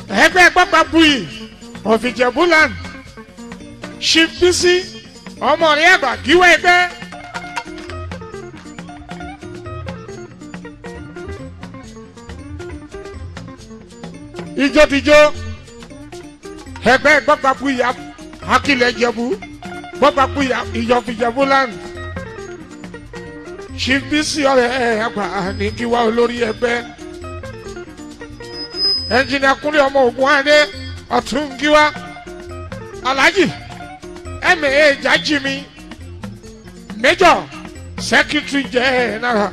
ẹgbẹ́ pápá buyì ọ̀fìjẹ̀búland ṣìbísí ọmọ rẹ̀ àgbà gíwọ́ ẹgbẹ́. ijótijó ẹgbẹ́ pápá buyì akílẹ̀ jẹ̀bú pápá buyì ìjọ̀fìjẹ̀búland ṣìbísí ọ̀rẹ́ àgbà ní kíwá olórí ẹgbẹ́ ẹnjìnìà kúnlẹ̀ ọmọ ogun adé ọ̀tún gíwá alhaji ẹ̀mẹ̀ ẹ̀já jimi major secretary general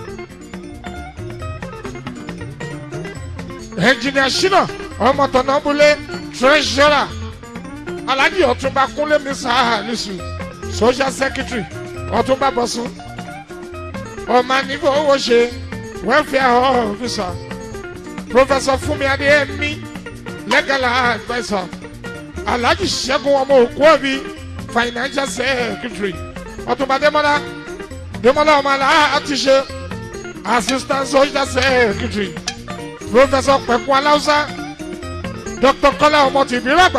ẹnjìnìà ṣínà ọmọ tọ̀nàbúlé treasurer alhaji ọ̀túnba kúnlẹ̀ misa alisu social secretary ọ̀túnba bọ̀sùn ọmọ nígbà owó ṣe welfare officer professor fúnmi adéyẹmí legal adviser alhaji ṣẹ́gun ọmọ òkú ọ̀bí financial secretary ọ̀túnba dẹ́mọ́lá dẹ́mọ́lá ọmọ aláàtì ṣe assistant social secretary professor pẹ̀kú aláùsá dr kọ́lá ọmọ tìbíràgbà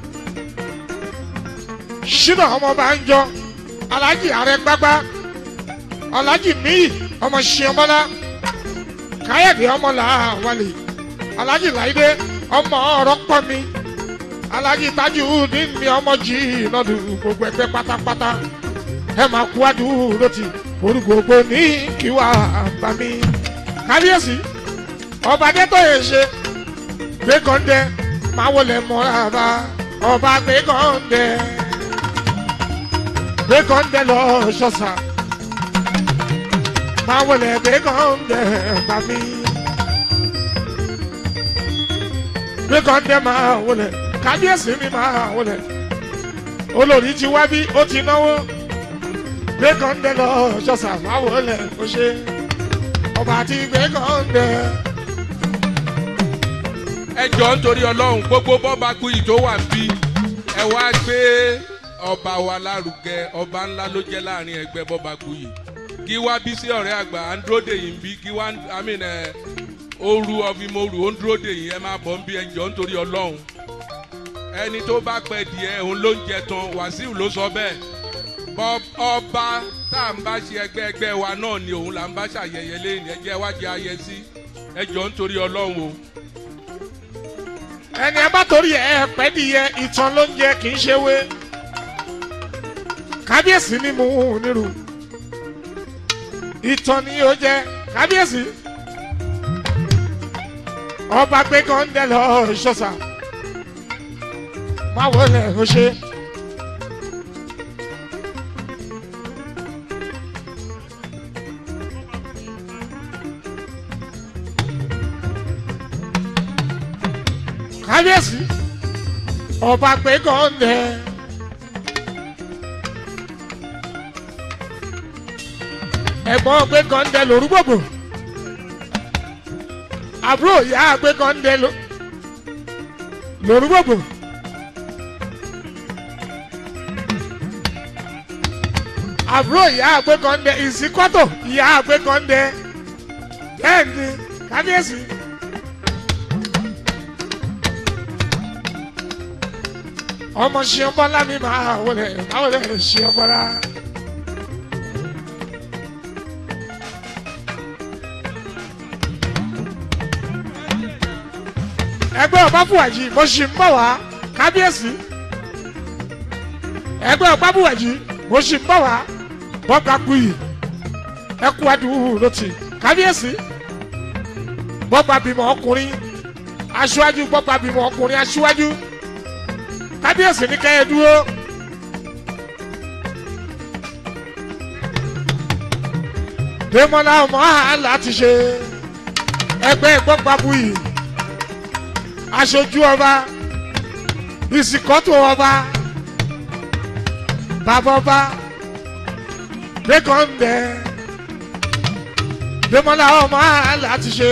ṣínà ọmọ bàńjọ alhaji àrẹgbágbá alhaji míì ọmọ ṣìọmọlá káyọ̀dé ọmọ làwálé alhaji láìdé ọmọ ọ̀rọ̀ pọ̀ mi alhaji tajudeen mi ọmọ jì lọ́dún gbogbo ẹgbẹ́ pátápátá ẹ máa kú àdúró ti orí gbogbo ní kíwà bá mi. kábíyèsí ọba adétòye ṣe gbẹ́gàndé máa wọlé mọ́ra bá ọba gbẹ́gàndé gbẹ́gàndé lọ ṣọ́sà máa wọlé gbẹ́gàndé bá mi. gbẹ́gàndé máa wọlé kábíyèsí mi máa wọlé olórí ti wá bí ó ti náwó gbẹ́gàndé lọ ṣọ́sà máa wọlé ó ṣe ọba àti gbẹ́gàndé. ẹ jọ nítorí ọlọ́run gbogbo bọ́ba kuyì tó wà ń bí ẹ wá gbé ọba wa lárugẹ ọba ńlá ló jẹ́ láàrin ẹgbẹ́ bọ́ba kuyì kí wá bí sí ọ̀rẹ́ àgbà androde yìí ń bí kí wá àmì ẹ ooru ọfìmọ̀rù ondrode yìí ẹ máa bọ̀ ń bí ẹ jọ nítorí ọlọ́run ẹni tó bá pẹ́ díẹ̀ òun ló ń jẹ tán wàsíù ló sọ bẹ́ẹ̀ ọba tá à ń bá ṣe ẹgbẹ́ ẹgbẹ́ wa náà ni òun là ń bá ṣàyẹyẹ lẹ́yìn ẹjẹ́ wá jẹ́ ayẹsí ẹ jọ nítorí ọlọ́run o ẹni ẹ bá torí ẹ pẹ́ nìyẹn ìtàn ló ń jẹ kì í ṣe wé kábíyèsí ni mò ń nírú ìtàn ni ó jẹ kábíyèsí ọba gbé kọ́ńdé lọ ṣọ́sà má wọlé ó ṣe. kábíyèsí ọba gbé kọ́ńdé. ẹ̀gbọ́n gbé kọ́ńdé lórúgbògbò àbúrò ìyá gbé kọ́ńdé lórúgbògbò. àbúrò ìyá àgbẹ̀ kọ́ńdé ìsìnkọ́tò ìyá àgbẹ̀ kọ́ńdé bẹ́ẹ̀ ni kábíyèsí. ọmọ ṣìọ́bọ́lá mi máa wọlé máa wọlé ṣìọ́bọ́lá. ẹgbẹ́ ọba fúwàjì mo ṣì ń bọ̀ wá kábíyèsí ẹgbẹ́ ọba fúwàjì mo ṣì ń bọ̀ wá bọ́ba kuyì ẹkú adùn lọ́tì kábíyèsí bọ́ba bímọ ọkùnrin aṣíwájú bọ́ba bímọ ọkùnrin aṣíwájú kábíyèsí ní kẹ́hìn dúró. Dèmọ́lá ọmọ àhàlà ti ṣe ẹgbẹ́ gbọ́gbàbùyì aṣojú ọba ìsìnkọ́tò ọba bàbá ọba lẹ́kọ̀ọ́ndẹ̀ Dèmọ́lá ọmọ àhàlà ti ṣe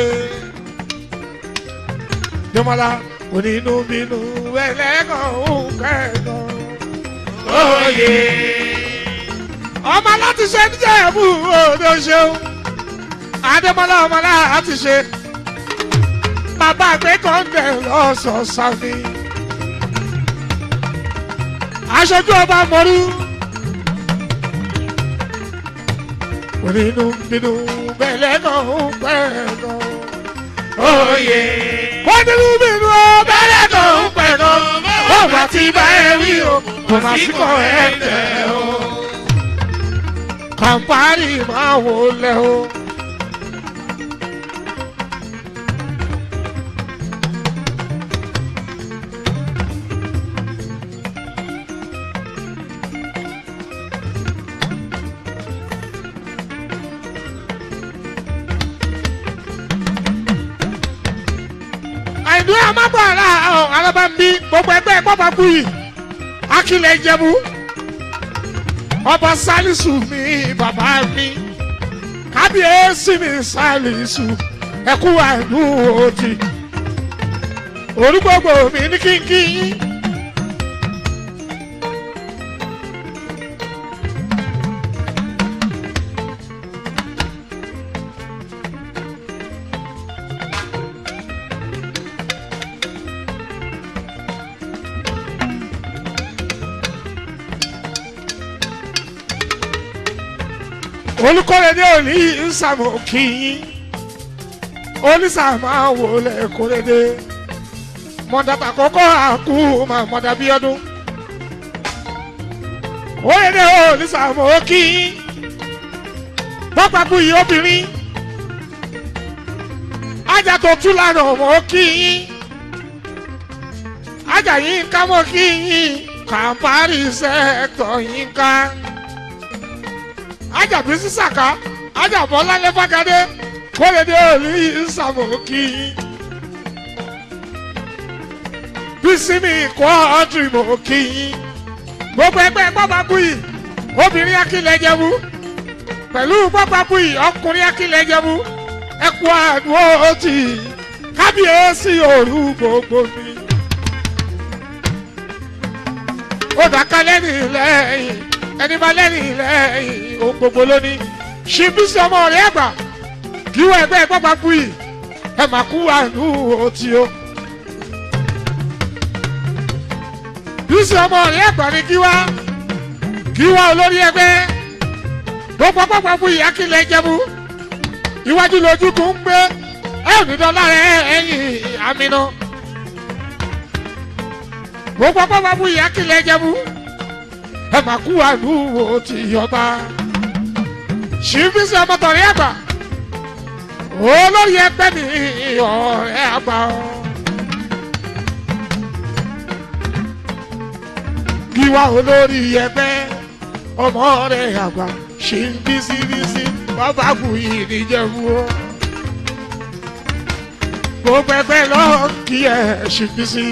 Dèmọ́lá onínú bínú ẹlẹ́gàn òun kẹ́gàn òye. ọmọ láti ṣe níjẹ́ ẹ̀bù òde ṣeun adémọlá ọmọ láti ṣe bàbá gbé kọ́ńdẹ̀ lọ́sọ̀ọ̀sà mi. aṣojú ọba mọ́rú. onínú bínú bẹ̀lẹ̀ náà ń pẹ́ náà. Oyè. wọ́n nínú bínú bẹ̀lẹ̀ náà ń pẹ́ náà. ó bá ti bá ẹ rí o kò má sí kọ́ ẹ tẹ̀ o. kàmpárì máa wò lẹ́ o. àìdúró amábọ̀ọ̀lá alábàmbí gbogbo ẹgbẹ́ pápákú yìí akílẹ̀ ìjẹ̀bú ọba sálísù mi bàbá mi kábíyèsí mi sálísù ẹkú àìdú òtì orúgbogbo mi ní kínkín yín. olùkọ́rẹ́dẹ́ òní ìsàmù kìín onísàmù àwòlẹ̀ kọ́rẹ́dẹ́ mọ̀dàtà kọ́kọ́ àkú mọ̀dà bíọ́dún kọ́rẹ́dẹ́ onísàmù kìín pápákú yìí obìnrin ajá tó tú lánàá mọ́ kìín ajá yìí ń ká mọ́ kìín kàmpárì sẹ́ẹ̀tọ̀ yìí ń ká ajabi sísàká ajabọ lálẹ́ fàgádé kórèdé òní ìsàmùkì bísímì kọ́ ọ́dùn ìmọ̀ọ́kì gbogbo ẹgbẹ́ pápákú yìí obìnrin akílẹ̀ jẹ́bú pẹ̀lú pápákú yìí ọkùnrin akílẹ̀ jẹ́bú ẹkú àdúró tì kábíyèsí òru gbogbo mi. ó dàkálẹ̀ nílẹ̀ ẹni bá lẹ́rìn lẹ́yìn ohun gbogbo lónìí ṣíbísí ọmọ rẹ̀ àgbà kí wọ́n ẹgbẹ́ pápá kú yìí ẹ máa kú àánú òtí o. bísí ọmọ rẹ̀ àgbà ni kí wá kí wá olórí ẹgbẹ́ gbogbo pápá kú yìí akílẹ̀ jẹ́mu iwájú lójú kò ń gbé ẹ ò ní dọ́là rẹ̀ ẹ̀yìn àmìnà gbogbo pápá kú yìí akílẹ̀ jẹ́mu ẹ máa kú àlùwò tí yọba ṣìfísì ọmọtọ̀rí àgbà olórí ẹgbẹ́ mi ọ̀rẹ́ àgbà ọ́. Gíwá olórí ẹgbẹ́ ọmọ rẹ̀ àgbà ṣì ń bísíbísí bàbá kù yìí níjẹ̀bú ọ́. Gbogbo ẹgbẹ́ lọ́ọ́ kí ẹ ṣì bísí.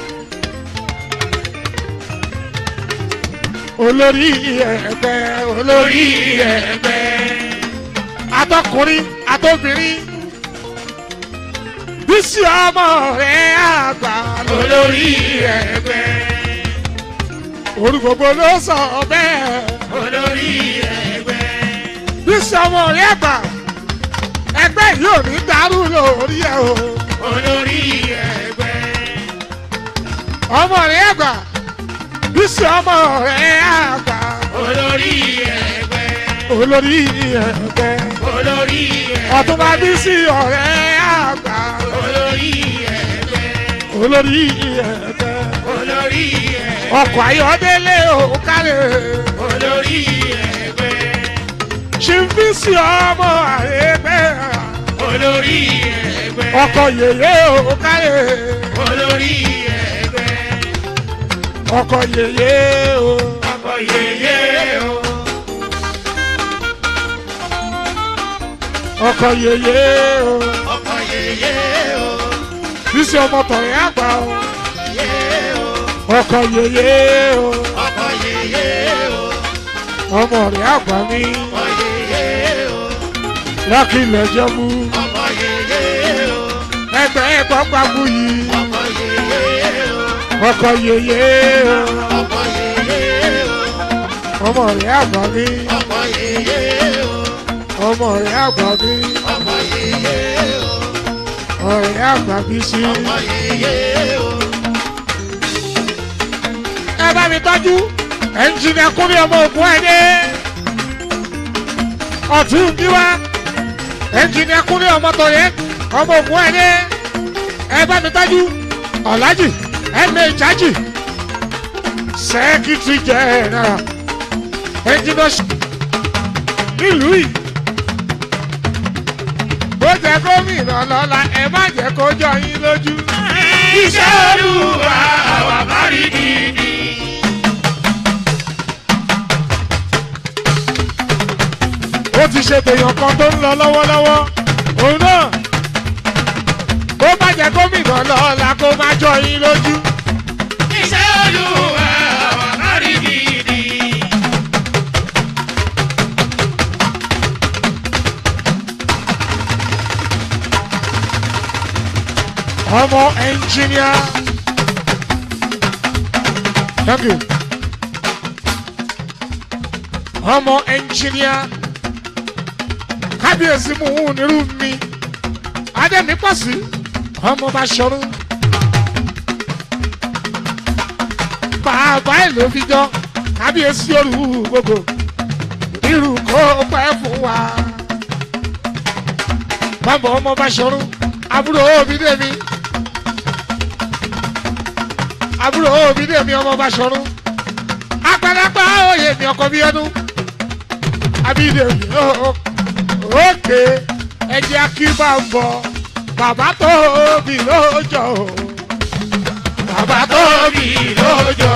olórí ẹgbẹ́ olórí ẹgbẹ́ atọkùnrin atọbìnrin bísí ọmọ rẹ àgbà olórí ẹgbẹ́ olùgbogbo ló sọ bẹ́ẹ̀ olórí ẹgbẹ́ bísí ọmọ rẹ àgbà ẹgbẹ́ yóò ní dàrú lórí ẹ o olórí ẹgbẹ́ ọmọ rẹ àgbà bísí ọmọ rẹ àgbà olórí ẹgbẹ́ olórí ẹgbẹ́ olórí ẹgbẹ́ ọ̀túnba bísí ọ̀rẹ́ àgbà olórí ẹgbẹ́ olórí ẹgbẹ́ olórí ẹgbẹ́ ọkọ̀ ayọ̀délé òkàlẹ̀ olórí ẹgbẹ́ ṣìfísì ọmọ àrẹ́gbẹ́ olórí ẹgbẹ́ ọkọ̀ yèyé òkàlẹ̀ olórí ẹgbẹ́ ọkọ̀ yèyé o ọkọ̀ yèyé o ọkọ̀ yèyé o ọkọ̀ yèyé o bísí ọmọ tọ̀rẹ́ àgbà o yèyé o ọkọ̀ yèyé o ọkọ̀ yèyé o ọmọ rẹ̀ àgbà mi ọkọ̀ yèyé o lákìlẹ̀ jẹ́mú ọkọ̀ yèyé o ẹgbẹ́ ẹ̀kọ́ pàbù yìí ọkọ̀ yèyé o ọkọ̀ yèyé o ọkọ̀ yèyé o ọmọ rẹ̀ àgbà mi ọkọ̀ yèyé o ọmọ rẹ̀ àgbà mi ọkọ̀ yèyé o ọ̀rẹ́ àgbà bí sí. ọmọ yeye o. ẹ bá mi tọ́jú ẹnjìnìà kúnlẹ̀ ọmọ ògùn ẹ̀ dé. ọ̀tún bí wá ẹnjìnìà kúnlẹ̀ ọmọ tọ̀yẹ́ ọmọ ògùn ẹ̀ dé. ẹ bá mi tọ́jú ọ̀làjì ẹ̀mẹ̀ ìjájì sẹ́kítírì jẹ́nẹ́rà ẹnjìnìà nílùú yìí. bó jẹ́ gómìnà lọ́la ẹ má jẹ́ kó jọ yín lójú. iṣẹ́ olúwa àwa má rí gidi. ó ti ṣe tèèyàn kan tó ń lọ lọ́wọ́lọ́wọ́ òun náà bó bá jẹ́ gómìnà lọ́la kó má jọ yín lójú. iṣẹ́ olúwa àwa má rí gidi. ọmọ ẹnjìníà thank you ọmọ ẹnjìníà kábíyèsí mú un nírú mi adẹ́mi pọ̀ sí ọmọ bá ṣọrú bàbá ẹ̀ ló fi jọ kábíyèsí olú gbogbo irú kó pẹ́ fún wa bàbá ọmọ bá ṣọrú àbúrò òbí dèmi àbúrò òbí dèmi ọmọ bá ṣọrú apẹ̀lẹ́pẹ̀ òye mi ọkọ bí ọdún abídèmí òkè ẹjẹ akíbà ń bọ bàbá tóbi lójọ bàbá tóbi lójọ.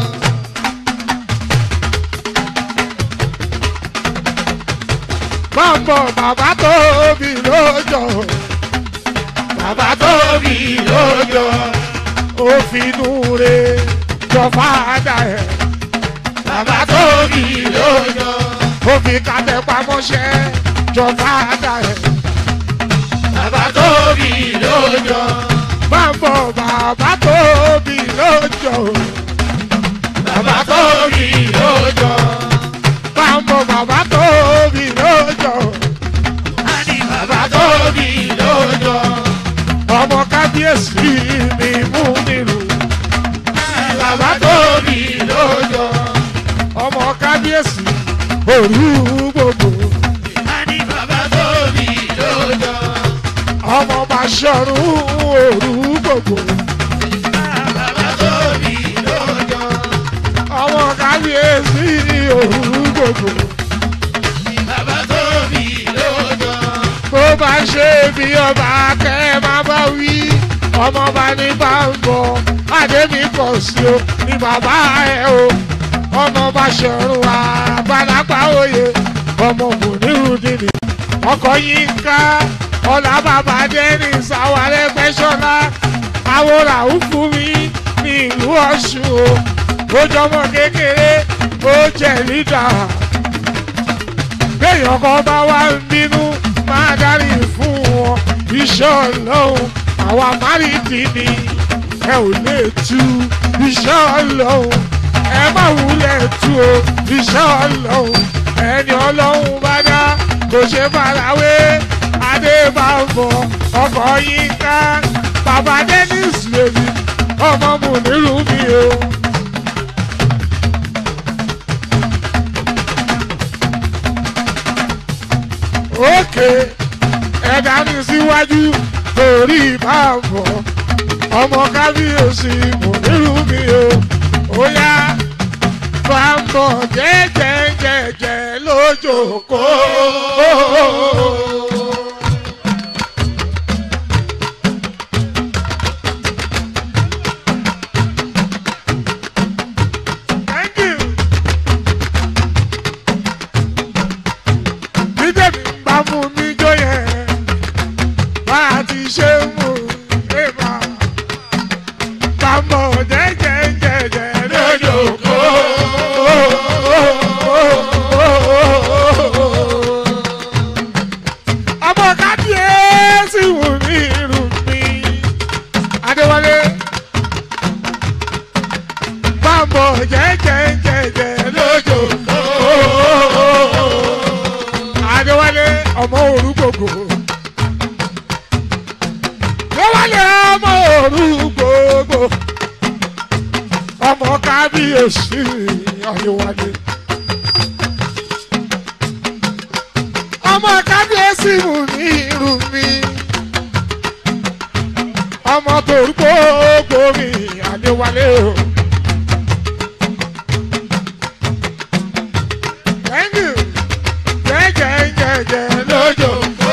bàbá bàbá tóbi lójọ bàbá tóbi lójọ òfinú re jọ fàdà ẹ bàbá tóbi lójọ òfin kàtẹ pamọ́ṣẹ́ jọ fàdà ẹ bàbá tóbi lójọ. bàbá bàbá tóbi lójọ bàbá tóbi lójọ. bàbá bàbá tóbi lójọ àní bàbá tóbi lójọ. ọmọ kábíyèsí mi mú nílùú bàbá tóbi lójọ. ọmọ kábíyèsí òru gbogbo àní bàbá tóbi lójọ. ọmọ bàṣọrun òru gbogbo bàbá tóbi lójọ. ọmọ kábíyèsí òru gbogbo bàbá tóbi lójọ. bó bá ṣe bí ọba kẹ́ má bá wí ọmọ bá ní bá ń bọ̀ àdémi pọ̀ sí o ní bàbá ẹ̀ o ọmọ bàṣọrun àgbàlagbà òye ọmọ mùnírùdìní ọkọ̀ yín ká ọ̀là bàbá dẹ́rìn sáwárẹ́ pẹ́ṣọ́lá àwòrán òfin mi ní ìlú ọ̀ṣun o ó jọmọ kékeré ó jẹ lídà béèyàn kan bá wá ń bínú máa dárí fún wọn iṣẹ́ ọlọ́run àwa márìndín ni ẹ ò lè tú iṣẹ́ ọlọ́run ẹ má wulẹ̀ tú o iṣẹ́ ọlọ́run ẹni ọlọ́run bá dá kò ṣe farawé adé bá ń bọ̀ ọkọ̀ yín ká bàbá dennis lèmi ọmọ mùnírù mi o. òkè ẹ̀dá mi síwájú torí ìbáàbọ̀ ọmọ kábíyèsí mùnírù mi o. ó yá bàbọ̀ jẹ́jẹ́jẹ́jẹ́ lójókòó. Thank you. Bídèmí ń bá mú mi jó yẹn, bá a ti ṣe ń mú èèmà. Bàmọ̀ jẹ́jẹ́jẹ́jẹ́ lójókòó. Ọmọ kábíyèsí wù mí irú mi. Adéwálé. Bàmọ̀ jẹ́jẹ́jẹ́jẹ́ lójókòó. Adéwálé ọmọ orúkòkò. kábíyèsí ayọ̀wálé. ọmọ kábíyèsí mú ní irú mi. ọmọ torúkọ gbòmí adéwálé o. Thank you. Jẹ́jẹ́jẹ́jẹ́ lójó.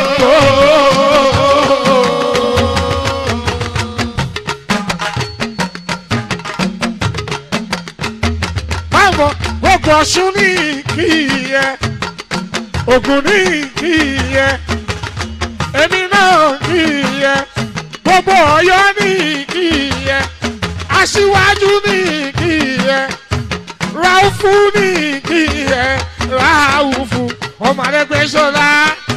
Báwo gbogbo ọ̀ṣun ní kí yẹ, ògùn ní kí yẹ, èmi náà kí yẹ, gbogbo ọ̀yọ́ ní kí yẹ, aṣíwájú ní kí yẹ ráúfù ní kí ẹ ráúfù ọmọ Arẹ́gbẹ́ṣọlá.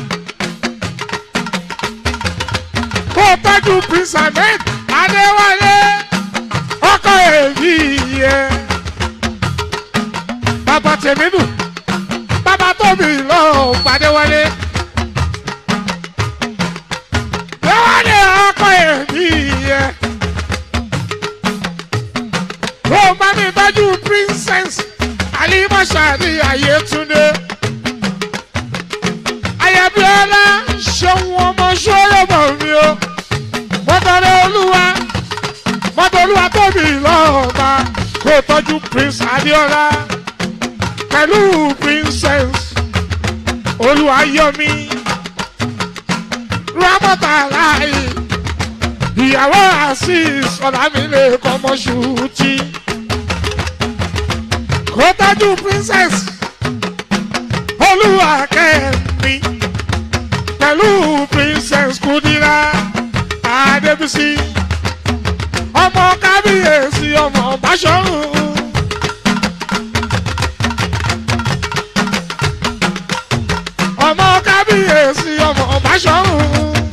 kó o tọ́jú prince ahmed adéwálé ọkọ èyí yẹ. bàbá tèmínú bàbá tóbi lọ gbadéwálé. déwálé ọkọ èyí yẹ. ó máa ní tọ́jú princess alimọ̀ṣàdì ayétúndé ayabiola ṣeun ọmọ ṣọlọ́mọ mi o mọ́tọ́lẹ́ olúwa mọ́tọ́ olúwa tóbi lọ́ọ̀ba kó tọ́jú prince adiola pẹ̀lú princess olúwayọ̀mí ramọ́tà láì ìyàwó azeez ọ̀làmílẹ̀ kọ́mọ́ṣútì kó tọ́jú princess olúwakẹ́mi pẹ̀lú princess kudira adébísí ọmọ kábíyèsí ọmọ báṣọ́rùn. ọmọ kábíyèsí ọmọ báṣọ́rùn.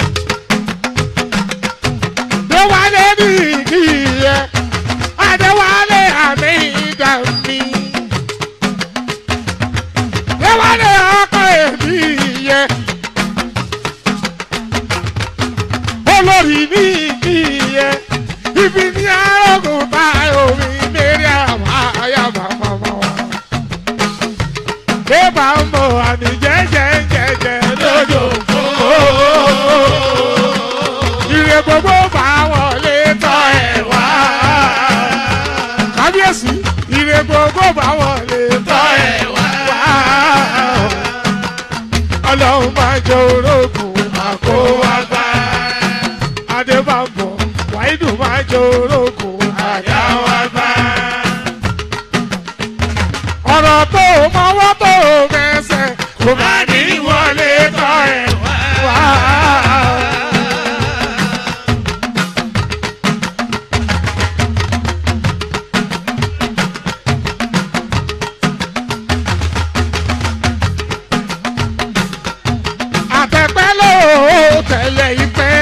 déwálé ní ìkíyẹ adéwálé àmì ìdàmí. déwálé ọkọ èmi yẹ. olórí ní ìkíyẹ ibi ní arógùn bá omi mẹ́rin àwọn àyàbá màmá wa. Bébà ń bọ̀ àní jẹ́jẹ́jẹ́jẹ́ lójó Ire gbogbo bá wọlé tọ́ ẹ̀ wá. Kábíyèsí, ire gbogbo bá wọlé tọ́ ẹ̀ wá. Ọlọ́run máa jẹ orógùn àkówágbá. Adébábọ̀, Wáídù máa jẹ orógùn àdáwágbá ọ̀rọ̀ tó o mọ́wọ́ tó o mẹsẹ̀ kò má ní wọlé tọ́ ẹ̀ wá. àtẹ̀pẹ́ ló tẹ̀lé ìpẹ́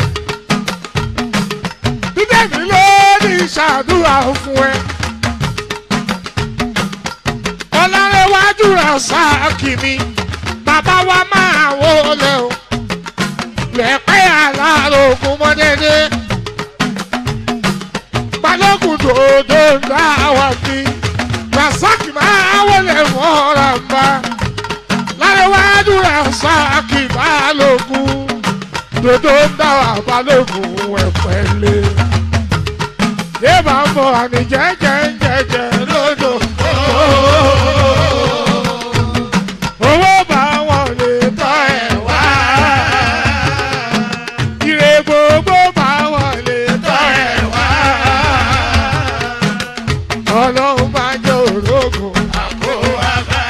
bídẹ̀mí ló ní ṣàdúrà fún ẹ ọlárẹ̀wájú rasaki ni bàbá wa máa wọlé o lẹ́pẹ́ alárògùn mọ́dẹ́dẹ́ balógun dòdò ńlá wa bí rasaki máa wọlé mọ́ra bá lárẹ̀wájú rasaki balógun dòdò ńlá wa balógun ẹ̀pẹ́lẹ́ yé bá ń bọ̀ àní jẹ́jẹ́jẹ́jẹ́ lódò. owó bá wọn lè tọ́ ẹ̀ wá. ire gbogbo bá wọn lè tọ́ ẹ̀ wá. ọlọ́run máa jẹ́ òrógùn àkówábá.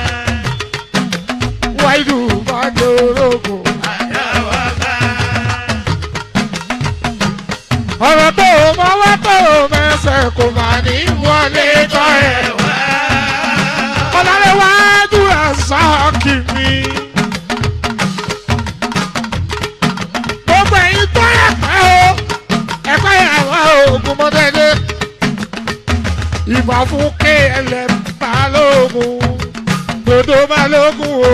wáìdù máa jẹ́ òrógùn àdáwábá. ọ̀rọ̀ tó o mọ wá tó o mẹsẹ̀ kò má ní wọlé tọ́ ẹ̀ wá. ọ̀làlẹ́wájú àṣàkì mi. gbogbo ẹ̀yin tó ẹ̀pẹ́ o ẹ̀pẹ́ àwọn oògùn mọ́tẹ́lẹ́. ìbà fún klm balógun dodo balógun o.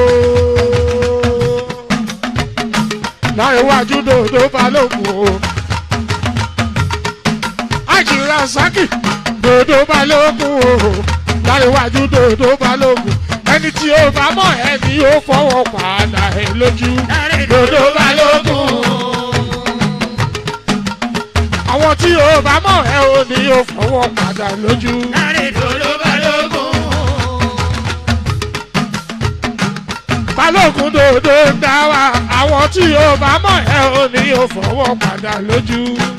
láìwájú dodo balógun o. Àjìrà Sákì dòdò balógun o láríwájú dòdò balógun ẹni tí ó bá mọ̀ ẹni ó fọwọ́ padà ẹ lójú dòdò balógun àwọn tí ó bá mọ̀ ẹ ò ní ó fọwọ́ padà lójú. balógun dòdò ń dá wa àwọn tí ó bá mọ̀ ẹ ò ní ó fọwọ́ padà lójú.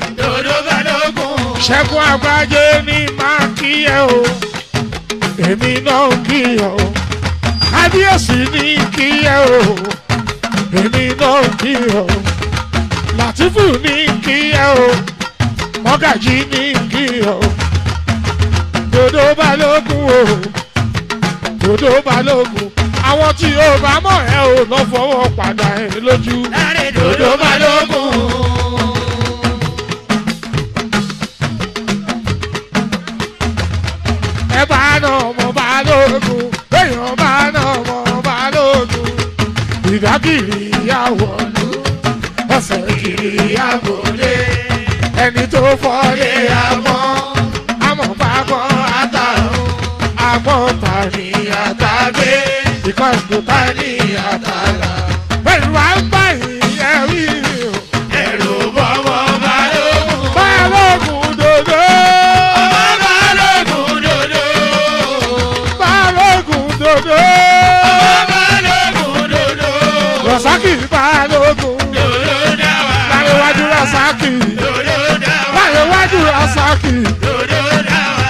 ṣẹ́gun àgbájé ní máa kí ẹ o èmi náà kí ẹ o kábíyèsí ní kí ẹ o èmi náà kí ẹ o látìfù ní kí ẹ o mọ́gàjì ní kí ẹ o dòdò balógun o dòdò balógun àwọn tí ó bá mọ̀ ẹ ò lọ fọwọ́ padà ẹ lójú dòdò balógun. ẹ bá nà ọmọ balógun èèyàn bá nà ọmọ balógun ìdákìrì ìyàwó ló ọ̀sẹ̀ kìrì ìyàwó lé ẹni tó fọ́lé àmọ́ àmọ́ pàgọ́ àtàrùn àmọ́ tàní àtàgbé ìkọ́ńdù tàní àtàlà pẹ̀lú àgbà ìyẹ̀wì o. Ẹ̀rù bọ́mọ balógun. balógun dòdò Balógun dodo. balógun dòdò Balógun dodo. rọ̀sákì balógun Dodo dáwà. láríwájú rọ̀sákì Dodo dáwà. láríwájú rọ̀sákì Dodo dáwà.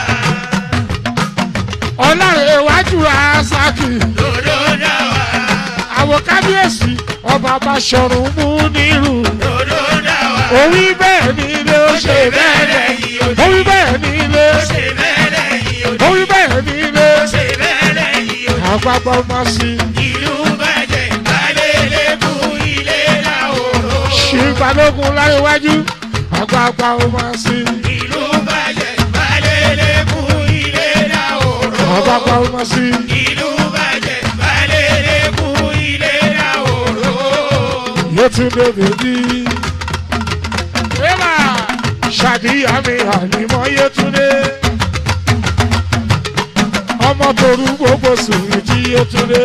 ọ̀làríwájú rọ̀sákì Dodo dáwà. àwọn kábíyèsí ọba Báṣọ̀run mú nírù Dodo dáwà. òwí bẹ́ẹ̀ ni ilé ó ṣe bẹ́ẹ̀ lẹ́yìn odi. òwí bẹ́ẹ̀ ni ilé Ó ṣe bẹ́ẹ̀ lẹ́yìn odi. òwí bẹ́ẹ̀ ni ilé Ó ṣe bẹ́ẹ̀ lẹ́yìn odi. àgbàgbà ọmọ sí Ìlú bàjẹ́ ìgbàlélẹ́kùn ilé làwòrán. ṣì balógun láríwájú àgbàgbà ọmọ sí Ìlú bàjẹ́ ìgbàlélẹ́kùn ilé làwòrán. àgbàgbà ọmọ sí Ìlú bàjẹ́ ìgbàlélẹ́kùn ilé làwòrán. Yétúndé bèbí. Eba ṣàdíyà mi ànímọ́ Yétúndé. Ọmọ torú gbogbo sùnrì tí Yétúndé.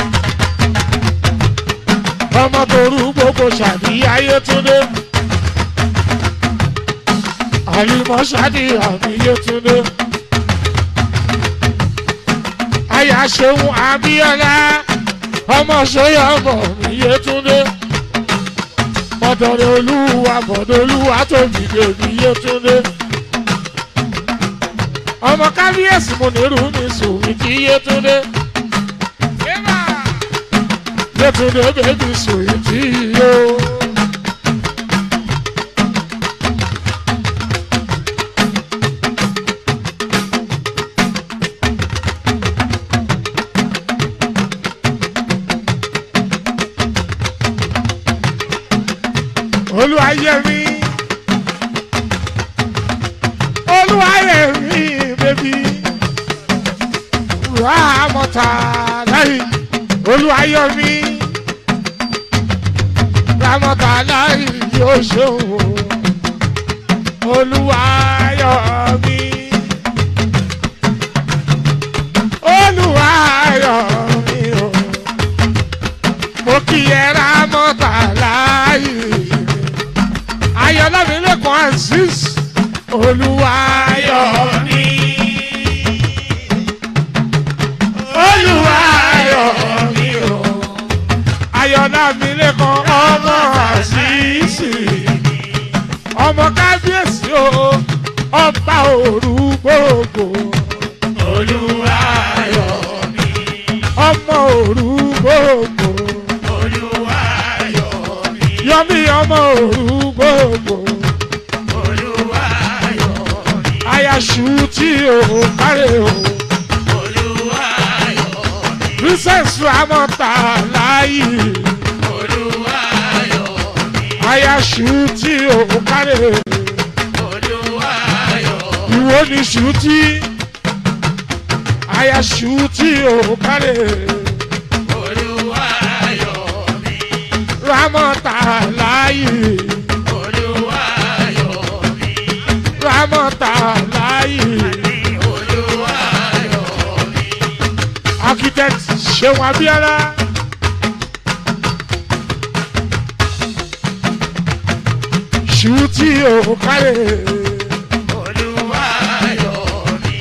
Ọmọ torú gbogbo ṣàdíyà Yétúndé. Àlìmọ́ ṣàdíyà mi Yétúndé. Àyà ṣeun Abíọ́lá. Ọmọ ṣóyọ̀ bọ̀ mi Yétúndé bọ̀dọ̀rẹ̀ olúwa bọ̀dọ̀ olúwa tó dìde ní yétúndé. ọmọ kábíyèsí mo nírú mi sùnmí kí yétúndé. yétúndé bèbí sùnmí tí yó. olúwayẹmí olúwayẹmí bẹbí ramọta láyé olúwayẹmí ramọta láyé yóò ṣeun olúwayẹmí olúwayẹmí o mo kí ẹ ramọta láyé ayọ̀lámi lẹ́kọ̀ọ́ aziz olúwayọ̀mí olúwayọ̀mí o ayọ̀lámi lẹ́kọ̀ọ́ ọmọ aziz ọmọ kábíyèsí o ọba òru gbogbo Olúwayọ̀mí. ọmọ òru gbogbo Olúwayọ̀mí. yọmí ọmọ òru gbogbo. Olúwayọ̀mí. ayaṣu tí o kárẹ̀ o. Olúwayọ̀mí. princess ramọta láàyè. Olúwayọ̀mí. ayaṣu tí o kárẹ̀. Olúwayọ̀mí. ìwọ ni ṣu tí. ayaṣu tí o kárẹ̀. Olúwayọ̀mí. ramọta láàyè. Olúwayọ̀mí. ramọta láàyè. ṣeun abíọ́lá. ṣùtì ò kárẹ̀. Olúwa yọ̀ mí.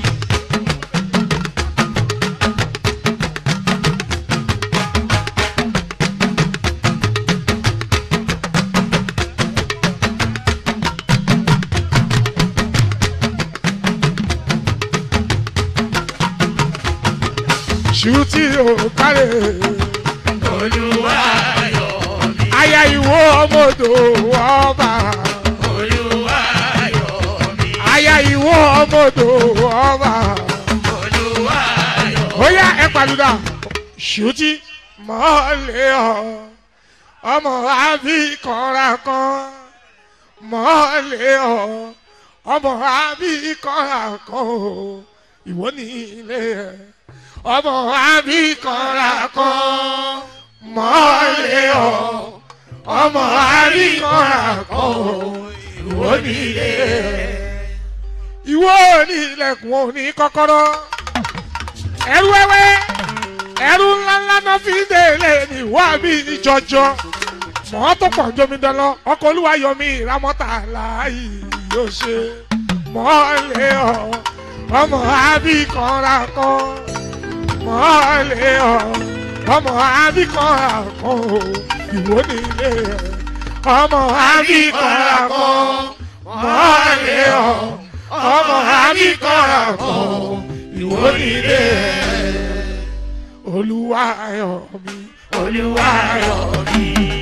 ṣùtì ò kárẹ̀. Olúwa yọ̀ mí. aya ìwọ ọmọdé ọba. Olúwa yọ̀ mí. aya ìwọ ọmọdé ọba. Olúwa yọ̀ mí. ó yá ẹ pàdúrà ṣùtì mọ́lẹ̀ ọ́ ọmọ àbí kọ́ra kan mọ́lẹ̀ ọ́ ọmọ àbí kọ́ra kan o ìwọ ní ilé ẹ̀ ọmọ àbí kọ́ra kan mọ́lẹ̀ ọ́ ọmọ àbí kọ́ra kan o ìwọ ní ilé ẹ̀ ìwọ ní ilẹ̀kùn òní kọ́kọ́rọ́ ẹrú wẹ́wẹ́ ẹrú ńláńlá náà fi délé ní wá bí ìjọjọ mọ́ tó pọ̀ jómi dáná ọkọ̀ olúwa yọmí ìrámọ́ta láàyè yóò ṣe mọ́lẹ̀ ọ́ ọmọ àbí kanra kan mọ́lẹ̀ ọ́ ọmọ àbí kanra kan o ìwọ nílé ẹ̀ ọmọ àbí kanra kan mọ́lẹ̀ ọ́ ọmọ àbí kanra kan o ìwọ nílé ẹ̀ olúwa yọ̀ mí Olúwa yọ̀ mí.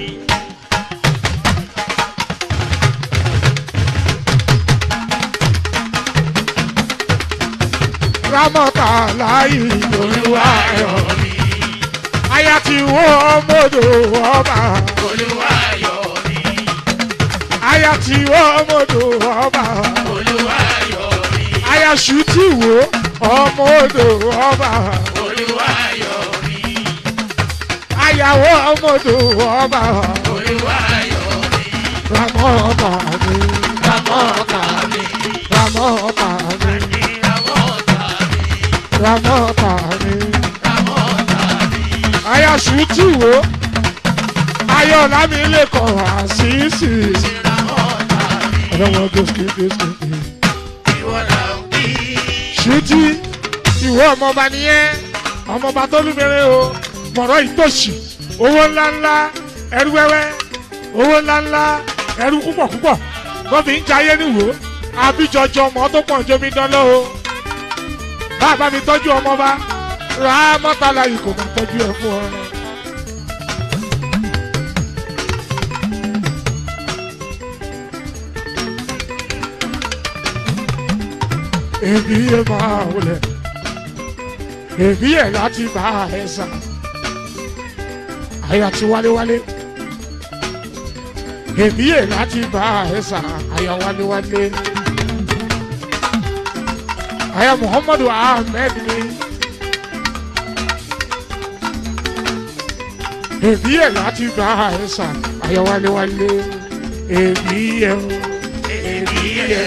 rámọ́tà láyé olúwa yọ̀ mí aya ti wọ́ ọmọdé ọba Olúwa yọ̀ mí. aya ti wọ́ ọmọdé ọba Olúwa yọ̀ mí. aya ṣù ti wọ́ ọmọdé ọba Olúwa yọ̀ mí. ayàwó ọmọdé ọba Olúwa yọ̀ mí. rámọ́tà mi Ramọ́ta mi. rámọ́tà mi Ní ramọ́ta mi. rámọ́tà mi. Ramọ́ta mi. aya ṣù ti wọ́ ayọ̀ lámì lè kọ̀ wá sí sí. Ramọ́ta mi. ọlọ́wọ́ gòsì gòsì. Ìwọ là ń kí. ṣùtì ìwọ ọmọọba nìyẹn ọmọọba tó lùmẹrẹ o mọ̀rọ̀ ìtòṣì owó ńláńlá ẹrú wẹ́wẹ́ owó ńláńlá ẹrú púpọ̀ púpọ̀ wọ́n fi ń jayé níwò àbíjọjọ ọmọ tó pọ̀ jómi dáná o bàbá mi tọ́jú ọmọọba rà á mọ́tàlá yìí kò máa tọ́jú ẹ̀ fún ọ. èmi yẹ máa wọlé èmi yẹ láti bá ẹ sà àyà ti wálé-wálé èmi yẹ láti bá ẹ sà àyà wálé-wálé àyà muhammadu ahmed ni èmi yẹ láti bá ẹ sà àyà wálé-wálé èmi yẹ o èmi yẹ.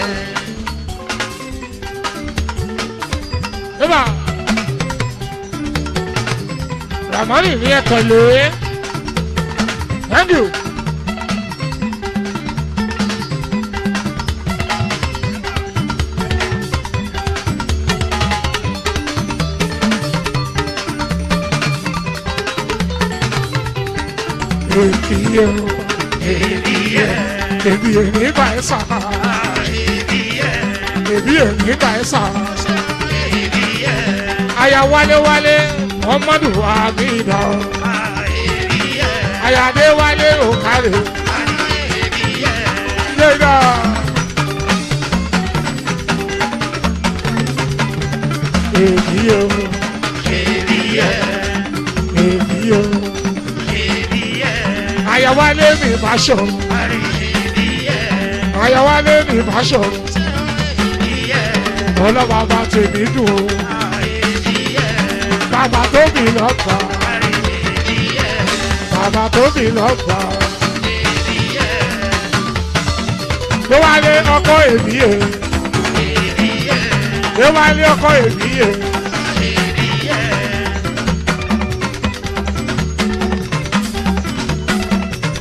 Eba. Ramani ní ẹ tẹ̀lé. Thank you. Èmi yẹ o, Èmi yẹ. èmi yẹ nígbà ẹ sà, Èmi yẹ. èmi yẹ nígbà ẹ sà. Èmi yẹ. Aya wálé wálé, Muhammadu Abida. Èmi yẹ. Aya dé wálé òkàlè. Èmi yẹ. Yéga. Èmi yẹ o, Èmi yẹ. èmi yẹ o. Èmi yẹ. Aya wálé mi bá ṣọ̀rọ̀. Èmi yẹ. Aya wálé mi bá ṣọ̀rọ̀. Èmi yẹ. Ọlọ́wọ́ bá tèmi dùn o. Èmi yẹ. Bàbá tó mi lọ́gbà. Èmi yẹ. Bàbá tó mi lọ́gbà. Èmi yẹ. Ló wálé ọkọ èmi yẹ. Èmi yẹ. Ló wálé ọkọ èmi yẹ. Èmi yẹ.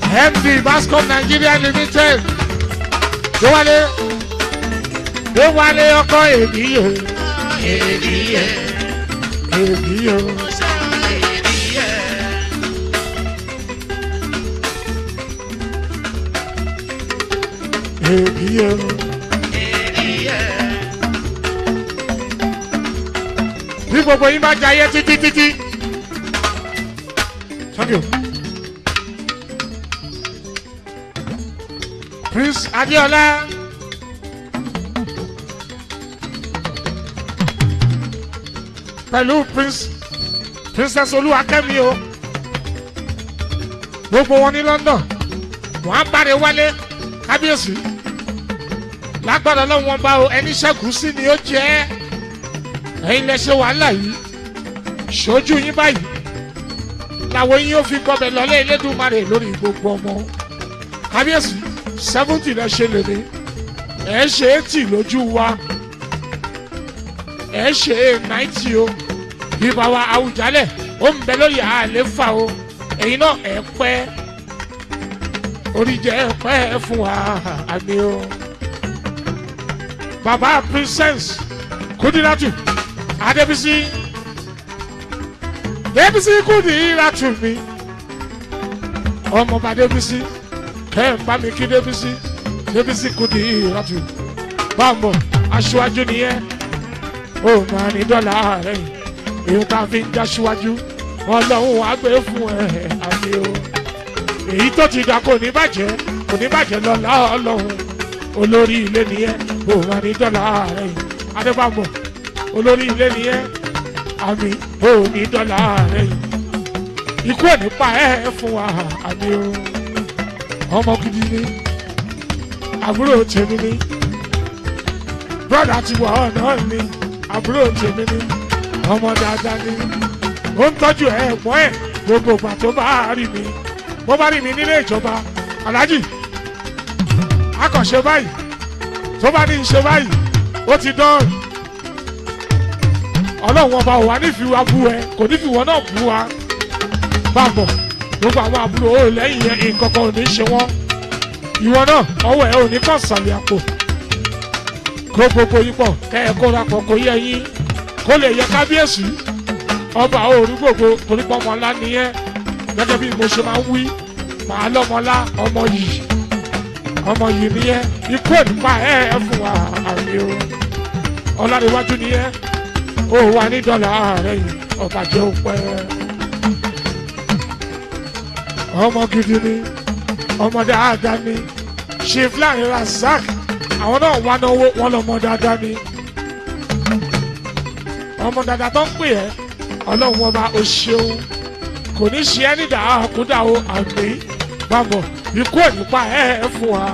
md bascom nigeria limited déwálé déwálé ọkọ èbíyè Èdìyẹ, èbíyè èdìyẹ, èbíyè èdìyẹ. bí gbogbo yín bá jayé títí títí. thank you. prince adéọlá. pẹ̀lú prince princess olúwakẹ́mi o gbogbo wọn ní london wọn á báre wálé kábíyèsí lágbára lọ́wọ́n bá o ẹni ṣẹ́gun sí ni ó jẹ́ ẹ́ ẹ̀yin lẹ ṣe wàhálà yìí ṣojú yín báyìí làwọn yín ó fi gbọbẹ lọlé elédùnmarè lórí gbogbo ọmọ kábíyèsí seventy lẹ ṣe lè ní ẹ ṣe eighty lójú wa ẹ ṣe ninety o bíbá wa àwùjálẹ ó ń bẹ lórí àléfà o ẹ̀yin náà ẹ pẹ́ oríjẹ ẹ pẹ́ fún wa àmì o baba princess kudinatu adébísí débísí kudinatu mi ọmọọba débísí kẹ́hìnpá mi kí débísí débísí kudinatu bámbọ̀ aṣíwájú nìyẹn ó máa ní dọ́là rẹ̀ èyí tá a fi ń já síwájú ọlọ́run á gbé fún ẹ àmì o èyí tó ti dà kò ní bàjẹ́ kò ní bàjẹ́ lọ́la ọlọ́run olórí ilé nìyẹn ó máa ní dọ́là rẹ̀ adébámbọ̀ olórí ilé nìyẹn àmì ó ní dọ́là rẹ̀ ikú ẹ̀ nípa ẹ̀ fún wa àmì o ọmọ gidi ni àbúrò tèmi ni brọ́dà ti wà ọ̀nà ni àbúrò tèmi ni ọmọ dáadáa ni ó ń tọ́jú ẹ̀gbọ́n ẹ̀ gbogbo ìgbà tó bá rí mi bó bá rí mi nílé ìjọba aláàjì akànṣe báyìí tó bá ní í ṣe báyìí ó ti dán ọlọ́run ọba ò wá nífìwé wa bú ẹ kò nífìwọ́ náà bú wa bàbọ̀ gbogbo àwọn àbúrò ó lẹ́yìn yẹn nǹkan kan ò ní ṣe wọ́n ìwọ náà ọwọ́ ẹ ò ní kàn sàlẹ̀ àpò kó gbogbo yín pọ̀ kẹ́ ẹ kóra pọ̀ kó yẹ yín kó lè yẹ kábíyèsí ọba òru gbogbo torípọ̀ ọmọlá nìyẹn gẹ́gẹ́ bí mo ṣe máa ń wí màá lọ́mọlá ọmọ yìí ọmọ yìí nìyẹn ikú ẹ̀ nípa ẹ̀ ẹ̀ fún wa àmì o ọlárẹ̀wájú nìyẹn ó wà ní dọ́là ààrẹ yìí ọba jẹ́ òpẹ́ ọmọ gidi ni ọmọ dáadáa ni chief láàrin razak àwọn náà wá náwó wọn lọmọ dáadáa ni ọmọ dáadáa tó ń pè ẹ́ ọlọ́run ọba o ṣeun kò ní ṣe ẹ́ nídà àkúdà o àmì bàbọ̀ ikú ẹ̀ nípa ẹ̀ ẹ̀ fún wa.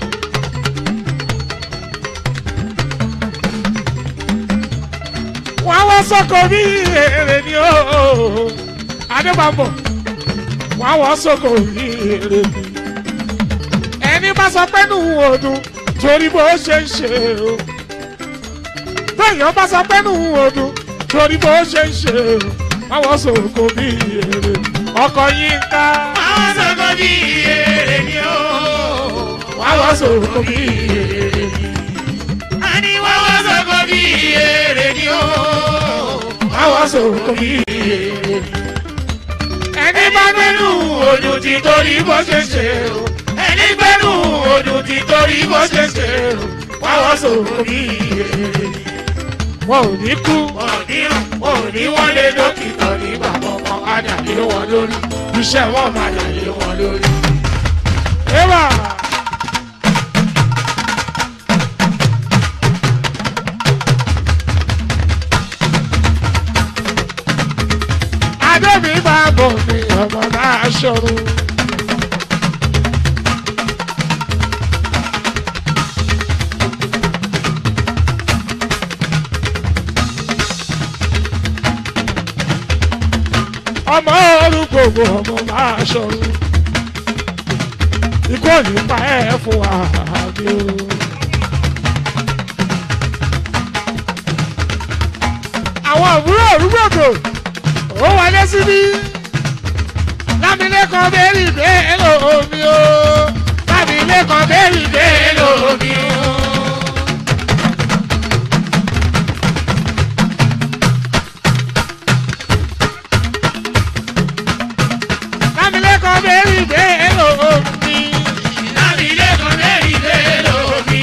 wọ́n á wá sọ́kọ̀ bí èrè ni ó adébàbọ̀ wọ́n á wá sọ́kọ̀ bí èrè ni ẹni bá sọ pé nù ọdún torí bó ṣe ń ṣe o bẹ́ẹ̀yàn bá sọ pé nù ọdún torí bó ṣe ń ṣe o àwọn sọ̀kò bí èrè ọkọ̀ yín ká Àwọn sọ̀kọ̀ bí èrè ni ó. àwọn sọ̀kò bí èrè A ní wọ́n sọ̀kọ̀ bí èrè ni ó. àwọn sọ̀kò bí èrè Ẹni bá gbẹ́nu odò ti torí bó ṣe ṣe o. Ẹni gbẹ́nu odò ti torí bó ṣe ṣe o. Wáwọ́ sọ̀kọ̀ bí èrè ni. wọn ò ní kú Òní òní wọ́n lé dókítà nígbà kọ̀ọ̀kan á dàbí wọn lórí. iṣẹ́ wọn Wọ́n máa dàbí wọn lórí. Eva. Adébí bá bọ̀ ní ọmọ náà ṣòro. Ọmọ orúkọ ọmọ máa ṣòro ikú òní pa ẹ́ fún wa ni o. àwọn àbúrò òrùgbòkò ó wọlé síbí Lámilẹ́kan bẹ́ẹ̀rì bẹ́ẹ̀ lómi o. Lámilẹ́kan bẹ́ẹ̀rì bẹ́ẹ̀ lómi o. Lámilẹ́kan bẹ́ẹ̀rì bẹ́ẹ̀ lómi. Lámilẹ́kan bẹ́ẹ̀rì bẹ́ẹ̀ lómi.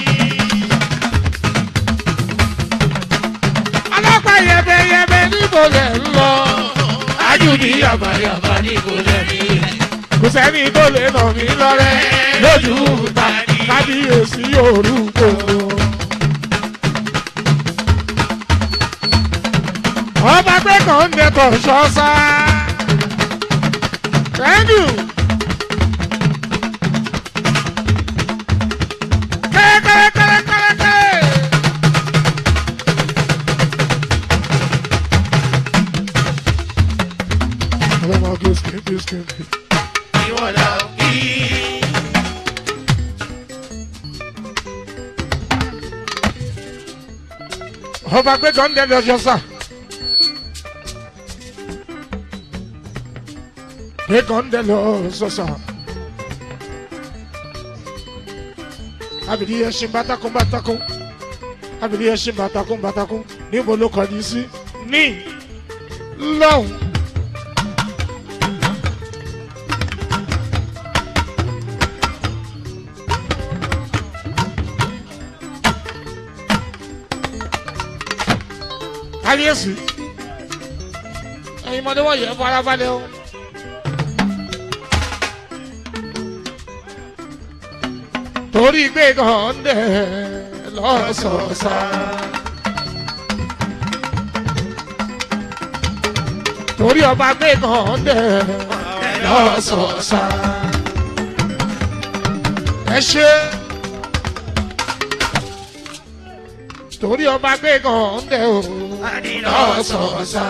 Ọlọ́pàá yẹbẹyẹbẹ níbo lẹ̀ ń lọ. Ajúbí yàbàyàbà ní kò lẹ́mí. Kò sẹ́ni tó lè nà mí lọ́rẹ́. Lójú ta ni. Kábíyèsí orúkọ. Ọba pé kàn ń dẹ̀tọ̀ ṣọ́sá. Thank you. Kẹ́kẹ́kẹ́kẹ́kẹ́kẹ́. Ọlọ́mọ kí o skin kí o skin. Ìwọ̀n là ń kí. ọba pé kàn ń dẹ̀tọ̀ ṣọ́sá. Pé kàn ń dẹ̀tọ̀ ṣọ́sá. Abìdí ẹṣin bátakún bátakún. Abìdí ẹṣin bátakún bátakún. Níbo ló kọjú sí? Ní lọ́hùn. kábíyèsí ẹyin mọdé wọ̀nyí ẹ farabalẹ̀ o. torí gbé gàndé lọ́sọ̀ọ̀sà. torí ọba gbé gàndé lọ́sọ̀ọ̀sà. ẹ ṣe. torí ọba gbé gàndé o lọ́sọ̀ọ̀sà.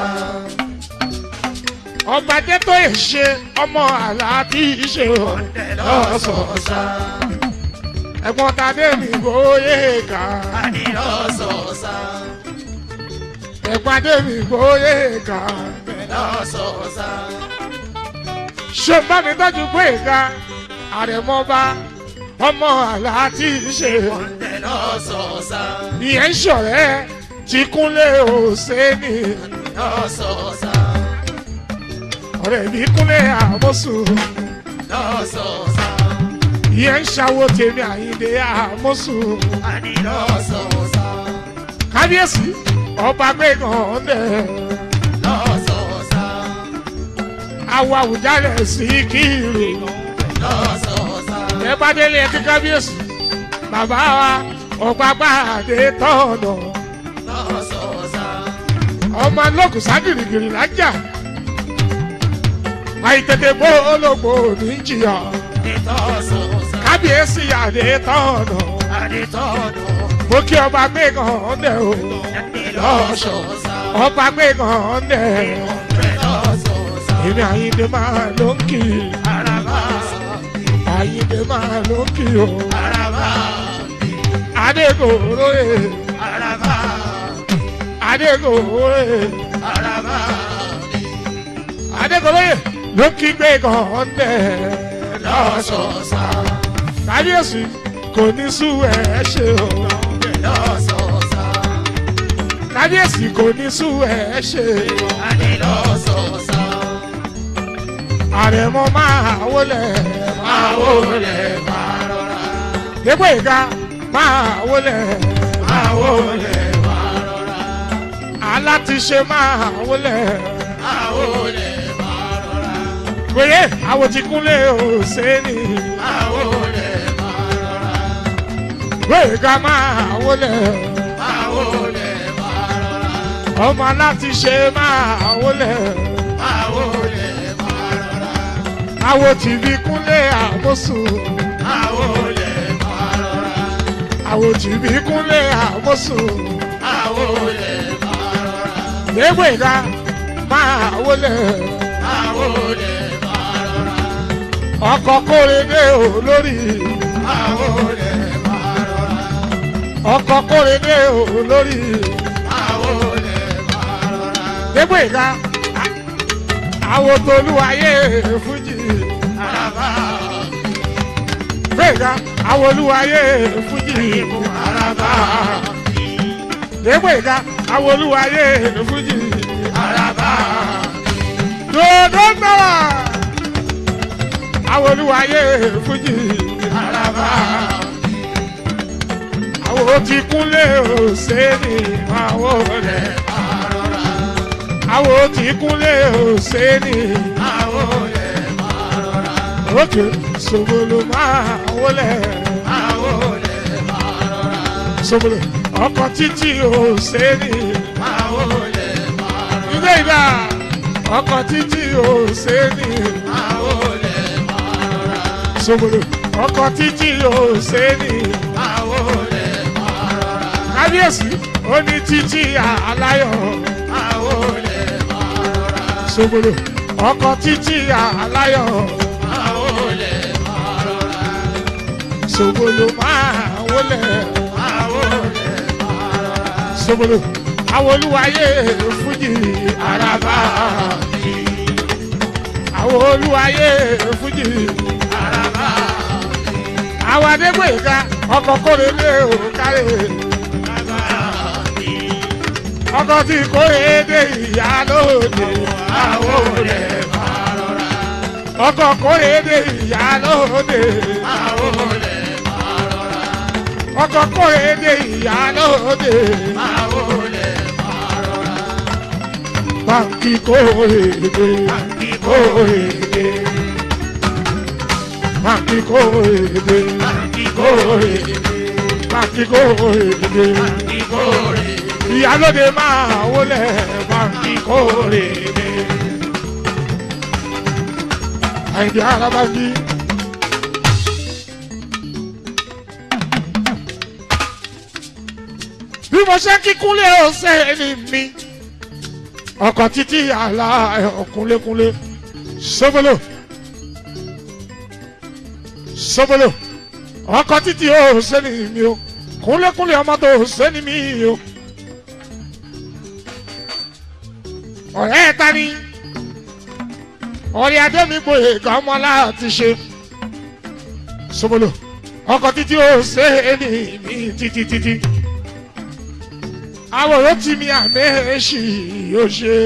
ọba jẹ́ tó yẹ ṣe ọmọ àlá tí í ṣe o lọ́sọ̀ọ̀sà. ẹ̀gbọ́n tadé mi bóyé ká. Lọ́sọ̀ọ̀sà. ẹ̀gbọ́n tadé mi bóyé ká. Lọ́sọ̀ọ̀sà. ṣé bá mi tọ́jú pé ká àrẹ̀mọba ọmọ àlá tí í ṣe o. Lọ́sọ̀ọ̀sà. ìyẹn ń ṣọ̀rẹ́ tí kúnlé òsèǹnì Lọ́sọ̀ọ̀sà. ọ̀rẹ́ mi kúnlé àmọ́sùn. Lọ́sọ̀ọ̀sà. ìyẹn ń ṣàwó tèmi àyíndé àmọ́sùn. Lọ́sọ̀ọ̀sà. kábíyèsí ọba gbẹ̀gàn dẹ̀ Lọ́sọ̀ọ̀sà. àwa àwùjalẹ̀ sí kiri. Lọ́sọ̀ọ̀sà. ẹ bá délé ẹ kí kábíyèsí bàbá wa ọ̀gbàgbà àdé tọ̀nà Lọ́sọ̀ọ̀sà. ọmọ lókùsá gìrìgìrì lájà àìtètè bó ológbò ní jìyà Lọ́sọ̀ọ̀sà. kábíyèsí àdé tọ̀nà Adétọ́nù. mo kí ọba gbẹ̀gàn dẹ̀ o Lọ́sọ̀ọ̀sà. ọba gbẹ̀gàn dẹ̀ Lọ́sọ̀ọ̀sà. èmi àyíndé máa ló ń kì í Araba. àyíndé máa ló ń kì í o Araba. adégòrò ẹ̀ Araba. adégòrò ẹ̀. Araba. adékọlóye ló kí gbé kan dẹ̀ Lọ́sọ̀ọ̀sà. kábíyèsí kò ní sú ẹ ṣe o Lọ́sọ̀ọ̀sà. kábíyèsí kò ní sú ẹ ṣe Adé lọ́sọ̀ọ̀sà. àrẹ̀mọ máa wọlé máa wọlé máa rọra. dépò ìka máa wọlé Máa wọlé máa rọra. alátiṣe máa wọlé Máa wọlé máa rọra. péye àwọn ti kúnlé òsèlè Máa wọlé máa rọra. péye ká máa wọlé Máa wọlé máa rọra. ọmọ alátiṣe máa wọlé. Máa wọlé máa rọra. àwọn tìbí kúnlé àmọ́sùn Máa wọlé máa rọra. àwọn tìbí kúnlé àmọ́sùn Máa wọlé máa rọra. léwé ká máa wọlé Máa wọlé máa rọra. ọkọ̀ kórede olórí Máa wọlé máa rọra. ọkọ̀ kórede olórí Máa wọlé máa rọra. léwé ká àwọn tolúwayé fújì Araba. gbẹ̀gà àwọn olúwayé fújì Araba. gbẹ̀gà àwọn olúwayé fújì Araba. dòdò náà àwọn olúwayé fújì Araba. àwọn tí kúnlé òsèlè àwọn rẹ̀ Arora. àwọn tí kúnlé òsèlè Awole. Arora. òkè sògbòlò máa wọlé Awole. Arora. sògbòlò ọkọ̀ títí òsèlè Awole. ilé ìdá ọkọ̀ títí òsèlè Awole. Arora. sògbòlò ọkọ̀ títí òsèlè Awole. Arora. kábíyèsí ó ní títí aláyọ̀ Awole. Arora. sògbòlò ọkọ̀ títí aláyọ̀ Awole. Arora. sògbòlò máa wọlé Awole. Arora. sògbòlò àwọn olúwayé fújì àràbà àwọn olúwayé fújì Araba. àwọn adégbèyíká ọkọ̀ kórèlé òkàrè ọkọ̀ tí kórèdé ìyá lóde Awole. Arora. ọkọ̀ kórèdé ìyá lóde Awole. Arora. ọkọ̀ kórèdé ìyá lóde Awole. Arora. báńkì kórèdé kórèdé báńkì kórèdé kórèdé báńkì kórèdé Ikore. ìyálóde máa wọlé báńkì kórèdé. àìdí arábájí. bí mo ṣe kíkúnlé ọ̀sẹ̀ ni mi ọkọ̀ títí àlà ọ̀kúnlékúnlé sọ́bọ̀lọ̀ sọ́bọ̀lọ̀ ọkọ̀ títí ọ̀sẹ̀ ni mi o kúnlékúnlé ọmọ tó ọ̀sẹ̀ ni mi o ọ̀rẹ́ ẹ̀ ta ni ọ̀rẹ́ adémi gboyè gàmọ́ láti ṣe sọ́bọ̀lọ̀ ọkọ̀ títí ọ̀sẹ̀ ni mi títí títí àwòrán tí mi àmẹ́ṣì yóò ṣe.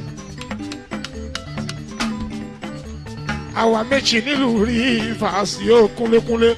àwa méjì nílùú rí fàásì ó kúnlékúnlé.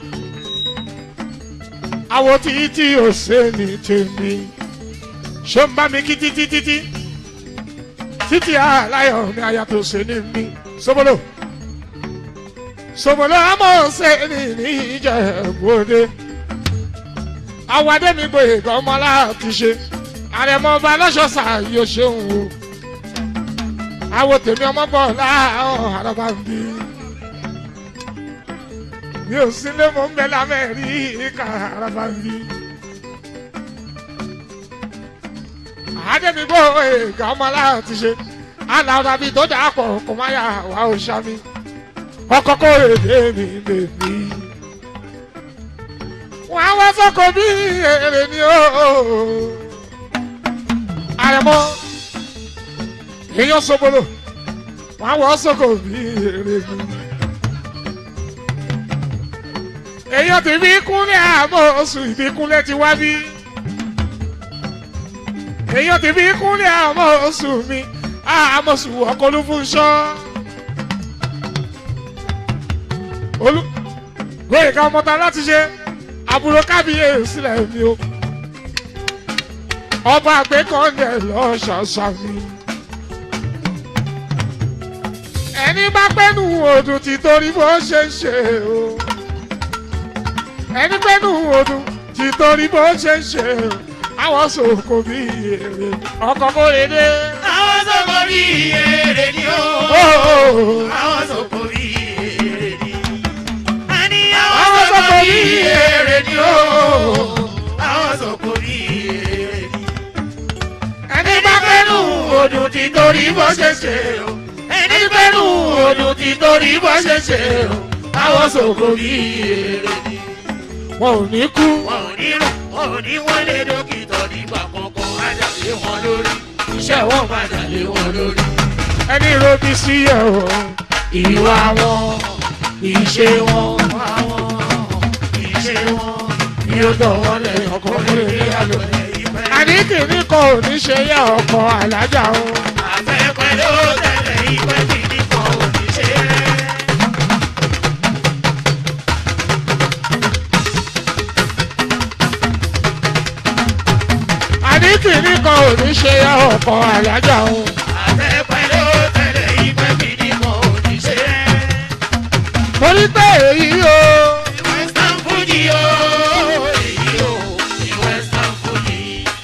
àwọ̀ tí tí ò ṣe ní tèmi. ṣé ń bá mi kí títí títí. títí aláyọ̀ mi àyà tó ṣe ní mi. sobolo. sobolo àmọ́ ṣe ní ní ìjẹ̀bú-òde. àwa dé mi gbòye gan ọmọ láti ṣe àrẹ̀mọ ọba lọ́sọ̀ọ̀sà yóò ṣeun o àwo tèmi ọmọ bọ̀ láàárọ̀ àràbà ń bí mi ò sílé mo ń bẹ lámẹ́rí ìka àràbà ń bí àádẹ́mi bò èèkà ọmọ láti ṣe alára bíi tó dà pọ̀ kò má yà wá ò ṣàmì ọkọ̀ kó èdè mi bèbí wọ́n á wá sọ́kọ̀ bí èrè ni ó àrẹ̀mọ èèyàn sobolo wọn wọ sọkò bí èrè mi. èèyàn ti fi kúnlẹ̀ àmọ́ oṣù ìbíkúnlẹ̀ ti wá bí. èèyàn ti fi kúnlẹ̀ àmọ́ oṣù mi àmọ́ oṣù ọkọlù fún ṣọ́. olú gbóyè ká mọ́ta láti ṣe àbúrò kábíyèsí sílẹ̀ mi o ọba àgbékọ̀ọ́lẹ̀ lọ́ṣọ̀ọ̀ṣà mi. ẹni bá pẹ́nu òdùn ti torí bó ṣe ń ṣe o. ẹni pẹ́nu òdùn ti torí bó ṣe ń ṣe o. àwọn sòkò bí èrè ọkọ̀ kó lè dé. Àwọn sọ̀kò bí èrè ni ó. Oh, Àwọn sọ̀kò bí èrè ni. Àní Àwọn àwọn sọ̀kò sọ̀kò bí bí èrè èrè ni ni ó. ó. Àwọn sọ̀kò bí èrè ni. ẹni Ẹni bá pẹ́nu pẹ́nu odò ti torí bó ṣe ṣe o. Ẹni pẹ́nu odò ti torí bó ṣe ṣe o. Àwọn sọ̀kò bí èrè ni. wọn ò ní kú. Wọn ò ní rùn, wọn ò ní wọlé dókítà nígbà kankan. Ajá lé wọn lórí. Iṣẹ́ wọn padà lé wọn lórí. ẹni robi sí yẹ o ìwà wọn ìṣe wọn àwọn ìṣe wọn ni ó dọ̀wọ́ lẹ̀ ọkọ̀ lórí àlọ́lẹ̀ ìfẹ́. àní kìíní kan ò ní ṣe yẹ ọkọ alájà o afẹ́fẹ́ ló tẹ̀lé ìfẹ́ kìíní kan ò ní ṣe rẹ̀. àní kìíní kan ò ní ṣe yẹ ọkọ alájà o afẹ́fẹ́ ló tẹ̀lé ìfẹ́ kìíní kan ò ní ṣe rẹ̀. torí pé èyí o Western Fuji o èyí o ní Western Fuji.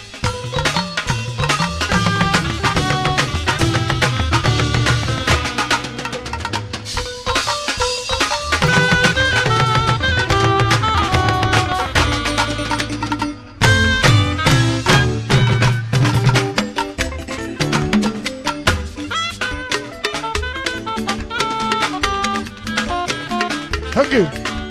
thank you.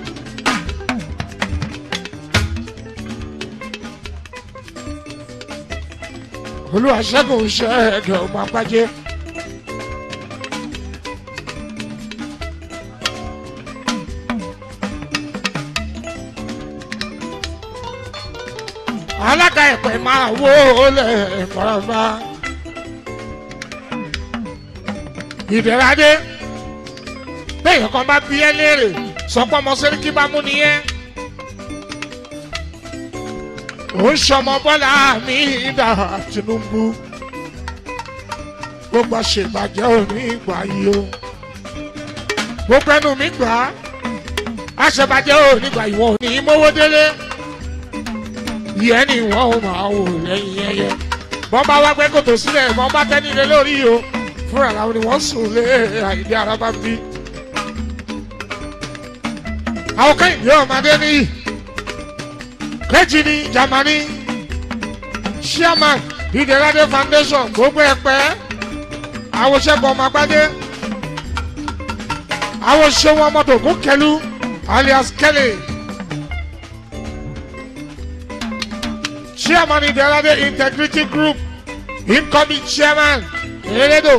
olùwàṣẹ́gun ṣe ẹ̀dọ̀ ọmọ apájẹ́. alága ẹ̀pẹ̀ máa wó lẹ̀ mọ́rànbá. ìdẹ̀radé bẹ́ẹ̀ kan bá bí ẹ léèrè sọ pé ọmọ sẹ́ríkì bá mú nìyẹn. ó ń ṣọmọ bọ́lá mi dà tinubu gbogbo ṣèbàjẹ́ òní ìgbà yìí o gbogbo ẹnu mi gbà á àṣebàjẹ́ òní ìgbà yìí wọn ò ní í mówó délé ìyẹn ni wọn ò máa wò lẹ́yìn ẹyẹ bọ́n bá wá gbé kòtò sílẹ̀ bọ́n bá tẹ́ nílé lórí o fúnra làwọn ni wọ́n sùn lé àìdí ara bá bí àwọn kẹ́hìndé ọmọdé ní kejì ní germany chairman ìdẹ́rẹ́dẹ́ foundation gbogbo ẹ̀pẹ́ àwòṣẹ́gun ọmọgbádé àwòṣẹ́wọn mọ́tò kún kẹlu alias kelly chairman ìdẹ́rẹ́dẹ́ integrity group incoming chairman erédò.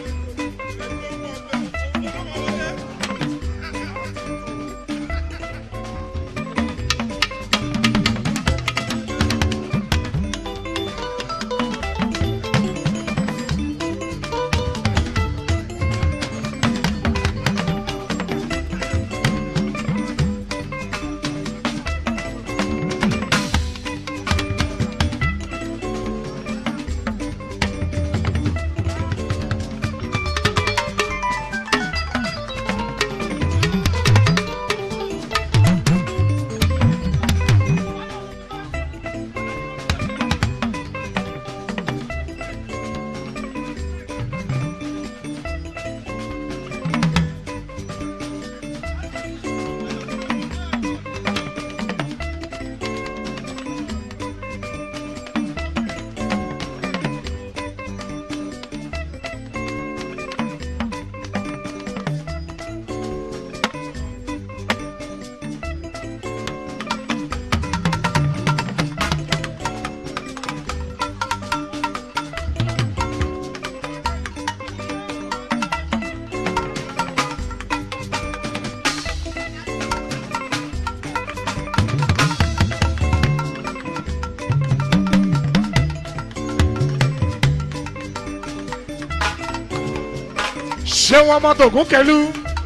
ṣé wọn mọ́tò kún kẹlu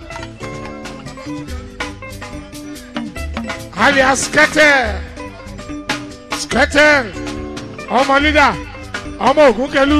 alias skẹtẹ skẹtẹ ọmọ lídà ọmọ ògún kẹlu.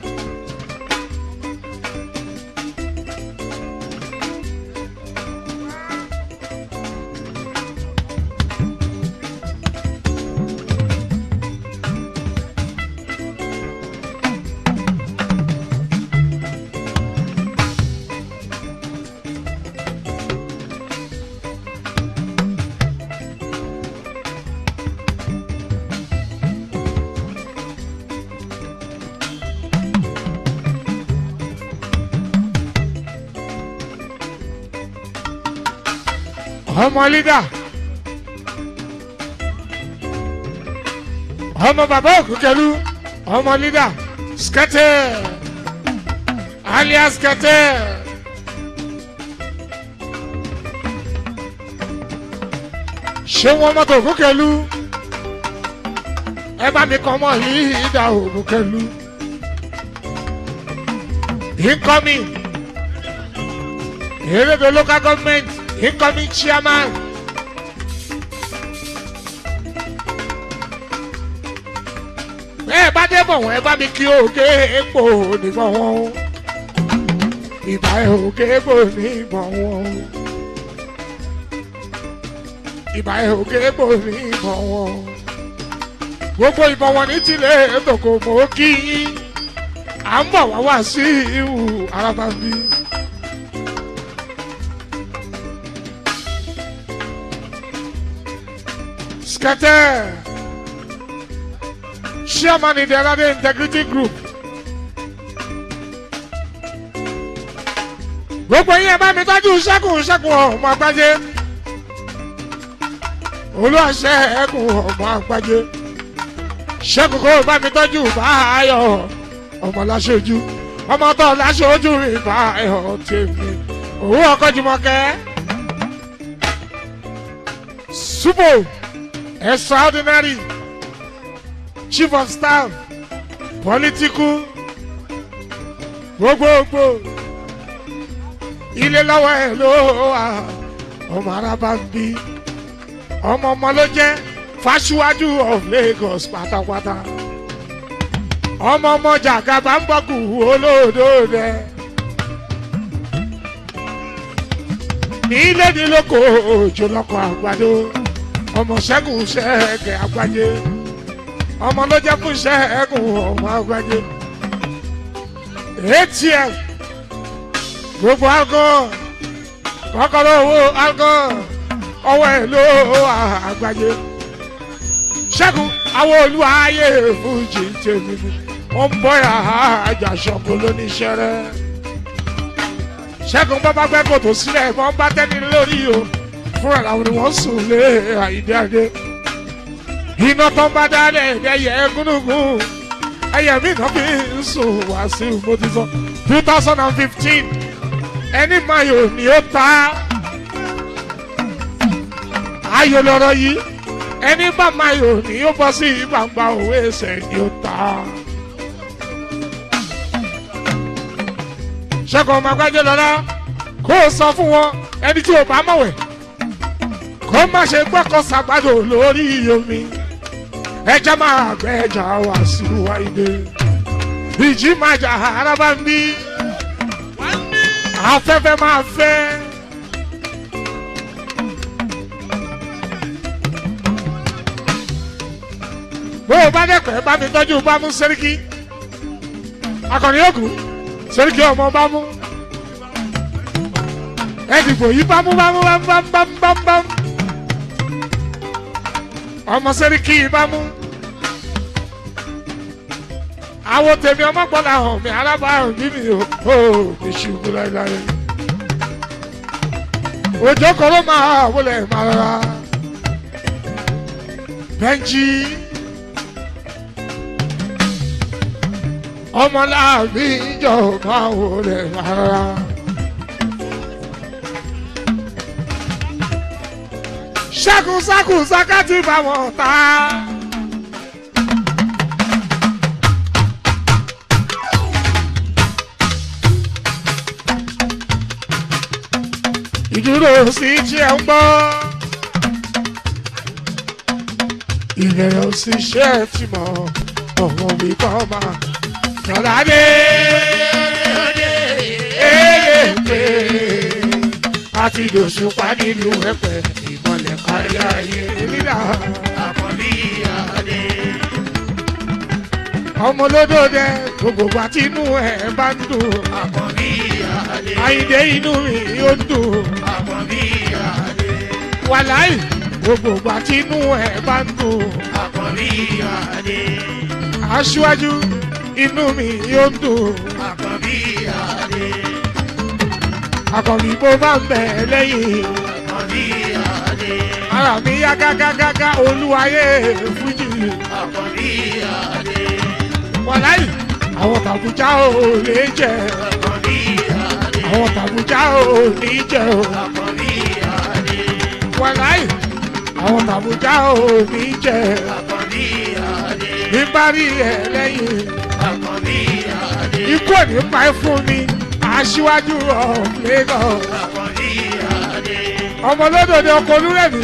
ọmọ lídà ọmọ bàbá òkúkẹlú ọmọ lídà skẹtẹ alias kẹtẹ. ṣé wọn mọtò ògúnkẹlú ẹ bá mi kàn mọ yìí ìdá ògúnkẹlú incoming Eredo local government incoming chairman. ẹ bá dé bọ̀ wọ́n ẹ bá mi kí òkè èpò nígbọ̀n wọn o ìbá òkè èpò nígbọ̀n wọn o ìbá òkè èpò nígbọ̀n wọn o gbogbo ìbọn wọn ní tilẹ̀ ètòkò mọ́ kí yín à ń bọ̀ wá wá sí ìhù arábàbí. Scatter chairman in the Alade Integrity Group. Gbogbo yín ẹ bá mi tọ́jú ṣẹ́kùn ṣẹ́kùn ọmọ àgbájé. Olúwaṣẹ́ ẹ̀kùn ọmọ àgbájé. Ṣẹ́kùn kó bá mi tọ́jú báyọ̀ ọmọ láṣojú. Ọmọ tó láṣojú mi báyọ̀ tèmi. Òwú ọkọ̀ Jùmọ̀kẹ́. Súpò extraordinary chief of staff political gbogbogbò ilé lọ́wọ́ ẹ̀ ló wà ọmọ araba ń bí ọmọ ọmọ ló jẹ́ fásiwájú of Lagos pátápátá ọmọ ọmọ jàgàbá ń bọ̀kù olóòdó rẹ̀ nílé nílòkò òjò lọ́kọ̀ àgbàdo ọmọ ṣẹ́gun ṣẹ́ẹ̀kẹ́ àgbájé ọmọ ló jẹ́ fún ṣẹ́ẹ̀kùn ọmọ àgbájé atm gbogbo alcohol kọ́kọ́rọ́ owó alcohol ọwọ́ ẹ̀ ló àgbájé ṣẹ́gun àwọn olúwaayé fújì tèmi ni wọ́n ń bọ́ àjà ṣọ́kù lóníṣẹ́rẹ́ ṣẹ́gun bábá gbẹ́ kòtò sílẹ̀ wọ́n bá tẹ́ni lórí o fúnra làwọn ni wọ́n sùn lé àyídé adé iná tó ń bá dálẹ̀ ẹ̀yẹ gúnúgún ẹ̀yẹ mi náà fi ń sùn wá sí mo ti sọ two thousand and fifteen ẹni mayo ni ó ta ayò lọ́rọ̀ yìí ẹni bá mayo ni ó bọ́ sí gbangba òwe ẹsẹ̀ ni ó ta. ṣẹ́gun ọmọ agbájọ́ lọ́la kó o sọ fún wọn ẹni tí o bá mọ̀wẹ̀ kó má ṣe gbọ́kọ̀ sàgbàdo lórí omi ẹja máa gbẹ ẹja wá sí wáyé ìjì máa jà araba ń bí afẹ́fẹ́ máa fẹ́. bó o bá dẹ́pẹ́ bá mi tọ́jú bá mú sẹ́ríkì akọni òkú sẹ́ríkì ọmọ bá mú ẹ̀dìgbò yìí bá mú bá mú bá mú bá mú bá mú bá mú bá mú ọmọ sẹ́ríkì yìí bá mú àwọn tèmi ọmọ gbọ́dọ̀ hàn mí alábàárùn bí mi ò ó mi ṣubú láéláé òjò kan ló máa wọlé máa rọra bẹ́ńjì ọmọláàbí ìjọ máa wọlé máa rọra. ṣẹ́kùn ṣẹ́kùn ṣákàtì bá wọn ta. ìdúró sí tí ẹ ń gbọ́. ìbẹ̀rẹ̀ sí ṣe é ti mọ̀ ọ̀wọ́n mi kọ́ máa tọ́lá dé. Èlépè àti dòṣùpá nílùú ẹ̀pẹ̀ ìmọ̀lẹ̀ kárí ayé nílà. àkọ́bí adé. ọmọ olódòdè gbogbo àti inú ẹ̀ bá ń dùn. àkọ́bí adé. àyìndé inú mi ó ń dùn. àkọ́bí adé. wàláì gbogbo àti inú ẹ̀ bá ń dùn. àkọ́bí adé. aṣíwájú inú mi ó ń dùn. àkọ́bí adé. àkànbí bó bá ń bẹ̀ lẹ́yìn. àkọ́bí adé. ara mi yá gágágágá olúwayé fújì. àkọ́bí adé. wàláì àwọn tàbújá ò lè jẹ. àkọ́bí àwọn tàbújá ò ní jẹ o àkànbí adé wàláì àwọn tàbújá ò ní jẹ àkànbí adé nígbà rí ẹ lẹ́yìn àkànbí adé ikú ò ní pa ẹ́ fún mi aṣíwájú of Lagos àkànbí adé ọmọ lódòdó ọkọ olúrẹ̀mí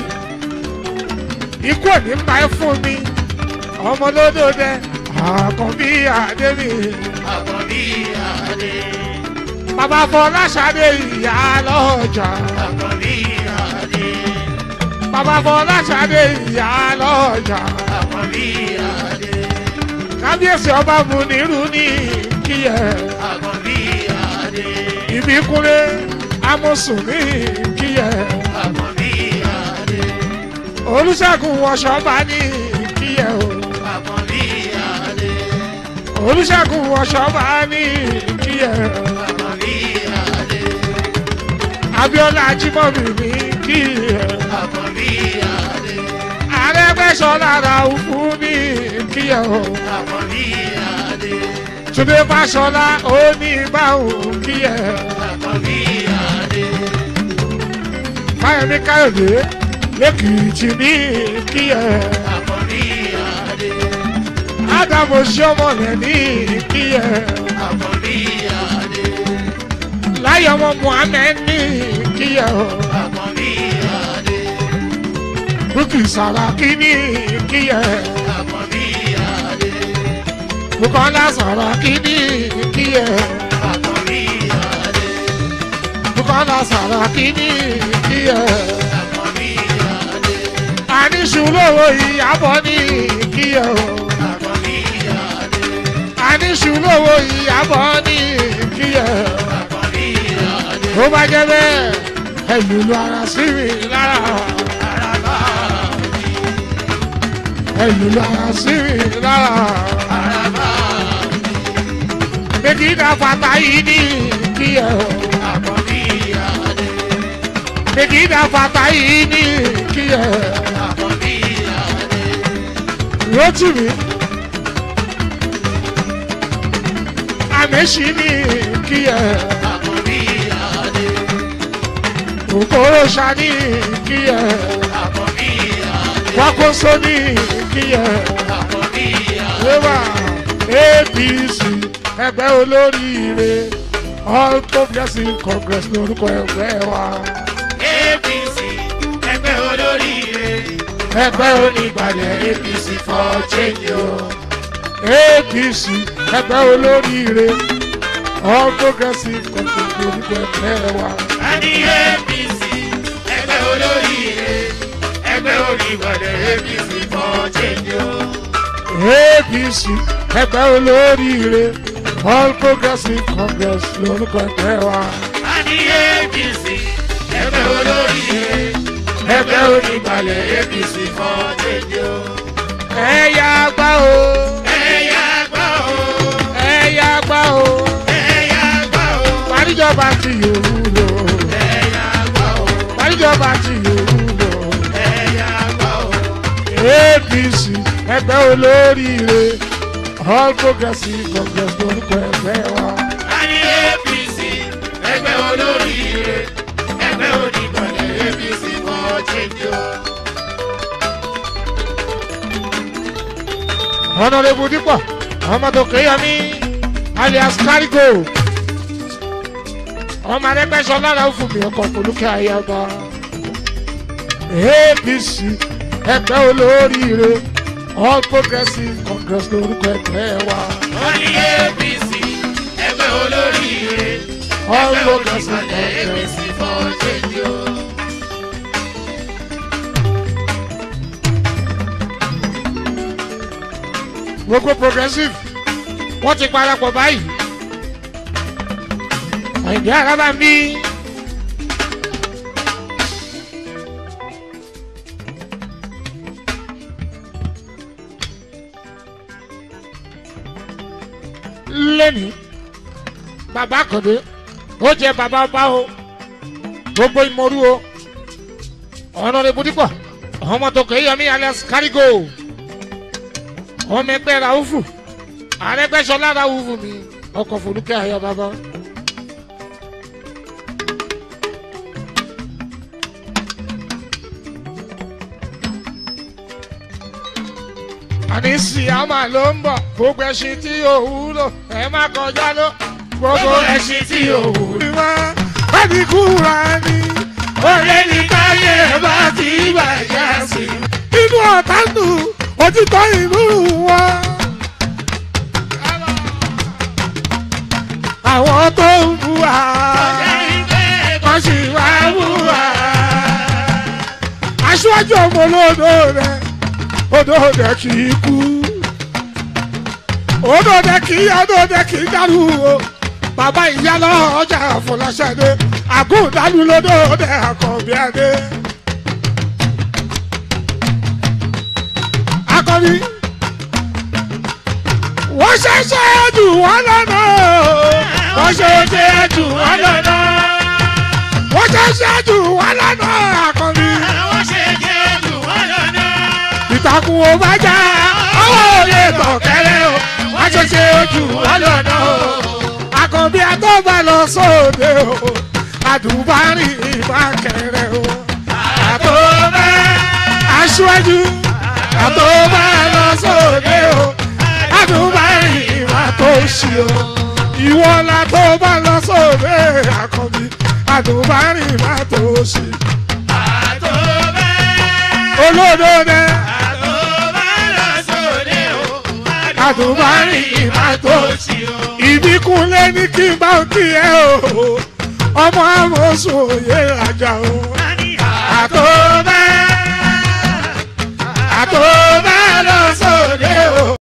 ikú ò ní pa ẹ́ fún mi ọmọ lódòdó àkànbí àdébí àkànbí adé bàbá fọláṣadé ìyá lọ́jà àkànbí adé bàbá fọláṣadé ìyá lọ́jà àkànbí adé kábíyèsí ọba múnirú ní kíyẹ àkànbí adé ìbíkúnlé amọ̀sùn ní kíyẹ àkànbí adé olùṣègùn wọṣọba ní kíyẹ o àkànbí adé olùṣègùn wọṣọba ní kíyẹ àkànbí adé abiola ajimobi ní kíyẹ àkànbí adé arẹgbẹsọlá raufu ní kíyẹ o àkànbí adé túnde fàṣọlá oníbàwò kíyẹ àkànbí adé fáyemí káyọdé lẹkìtì ní kíyẹ àkànbí adé ádámù sọmọlẹ ní kíyẹ àkànbí adé láyọmọ muhammed ní kíyẹ o àkànbí adé bukki saraki ní kíyẹ àkànbí adé bukola saraki ní kíyẹ àkànbí adé bukola saraki ní kíyẹ àkànbí adé àníṣùlówó ìyàbọ̀ ní kíyẹ o àkànbí adé àníṣùlówó ìyàbọ̀ ní kíyẹ àkànbí adé ó bá jẹ́ bẹ́ẹ̀ ẹlùlù ara sí mi lára àràbà ẹlùlù ara sí mi lára àràbà méjì náà fata yìí ní kíyẹ o àkànbí adé méjì náà fata yìí ní kíyẹ àkànbí adé rántí mi àmẹ́sì ní kíyẹ àkànbí adé òkòrò sani kíyẹ àkànbí adé wákòóso ní kíyẹ. àkànbí adé Wíwá APC ẹgbẹ́ olóríire All Progressive Congress lórúkọ ẹgbẹ́ wa. apc ẹgbẹ́ olóríire Ẹgbẹ́ onígbàlẹ̀ apc for change o. APC ẹgbẹ́ olóríire All Progressive Congress lórúkọ ẹgbẹ́ wa. a ní apc ẹgbẹ́ olóríire ẹgbẹ́ onígbọ̀dẹ̀ apc for change o. APC ẹgbẹ́ olóríire All Progressive Congress lórúkọ ẹgbẹ́ wa. a ní apc ẹgbẹ́ olóríire ẹgbẹ́ onígbọ̀dẹ̀ apc for change o. Ẹ̀yà gbá o, ẹ̀yà gbọ́ o ẹ̀yà gbá o, ẹ̀yà gbọ́ o paríjọba ti yòówù lò. ẹ̀yà gbọ́ o Paríjọba ti yòówù lò. ẹ̀yà gbọ́ o. apc ẹgbẹ́ olóríire all progressive congress lórúkọ ẹgbẹ́ wa. a ní apc ẹgbẹ́ olóríire ẹgbẹ́ onígbọ̀dẹ̀ apc for change o. honourable dípọ̀ ọmọdé kéyàmí alias karigo ọmọ arẹgbẹsọ lára òfin mi ọkọ polúkẹ ayaba apc ẹgbẹ́ olóríire all progressive congress lórúkọ ẹgbẹ́ wa. wọ́n ní apc ẹgbẹ́ olóríire all ẹgbẹ́ progressive onígbọ̀dẹ̀ congress. apc for change o. gbogbo progressive wọ́n ti parapọ̀ báyìí. àìdí araba ń bí. lẹ́ni bàbá àkàndé ó jẹ bàbá ọba o gbogbo ìmọ̀rú o ọ̀nà rẹ̀ budipọ̀ ọmọ tó kẹ́ yẹmí alias kárígò ọmọ ẹgbẹ́ raufu arẹgbẹ́sọlá raufu mi ọkọ̀ fòlùkẹ́ ayọ̀ bàbá àní síámà ló ń bọ̀ gbogbo ẹṣin tí ò wúlò ẹ má kọjá ló gbogbo ẹṣin tí ò wúlò. wá láti kúra ni Olè ní káyé bá ti bàjẹ́ sí. inú ọ̀tá nù òtítọ́ ìlú wọn. àwọn tó ń bu wa wọ́n sì wá bú wa. aṣíwájú ọmọ olódò rẹ odò rẹ kì í kú odò rẹ kì í odò rẹ kì í dàrú o bàbá ìyá lọ ọjà àfọláṣadé àgùndàlú lódò rẹ àkànbí adé. akọni wọ́n ṣẹ̀ṣẹ̀ jù wọ́n lọ́nà Wọ́n ṣe ṣe jù wọ́n lọ́nà. wọ́n ṣẹ̀ṣẹ̀ jù wọ́n lọ́nà akọni Wọ́n ṣe ṣe jù wọ́n lọ́nà. ìtàkùn ò bá já ọwọ́ ò lè tọ̀ kẹ́lẹ́ o wọ́n ṣẹ̀ṣẹ̀ jù wọ́n lọ́nà o akọni àtọ́gbà lọ sóde o àdùbárì ìbákẹ́rẹ́ o Àtọ́bẹ́. aṣíwájú àtọ́gbà lọ sóde o àdùbárì ìbátòṣì o ìwọ la tó bá lọ sóde àkànbí àdùbárì ìbátòṣì Àtọ́bẹ́. olódòdè Àtọ́bẹ́ lọ sóde o. àdùbárì ìbátòṣì Àtòsí o. ìbíkúnlé ní kí n bá kí ẹ o ọmọ àmọ́sùn òye àjà o àtọ́bẹ́ àtọ́bẹ́ lọ sóde o.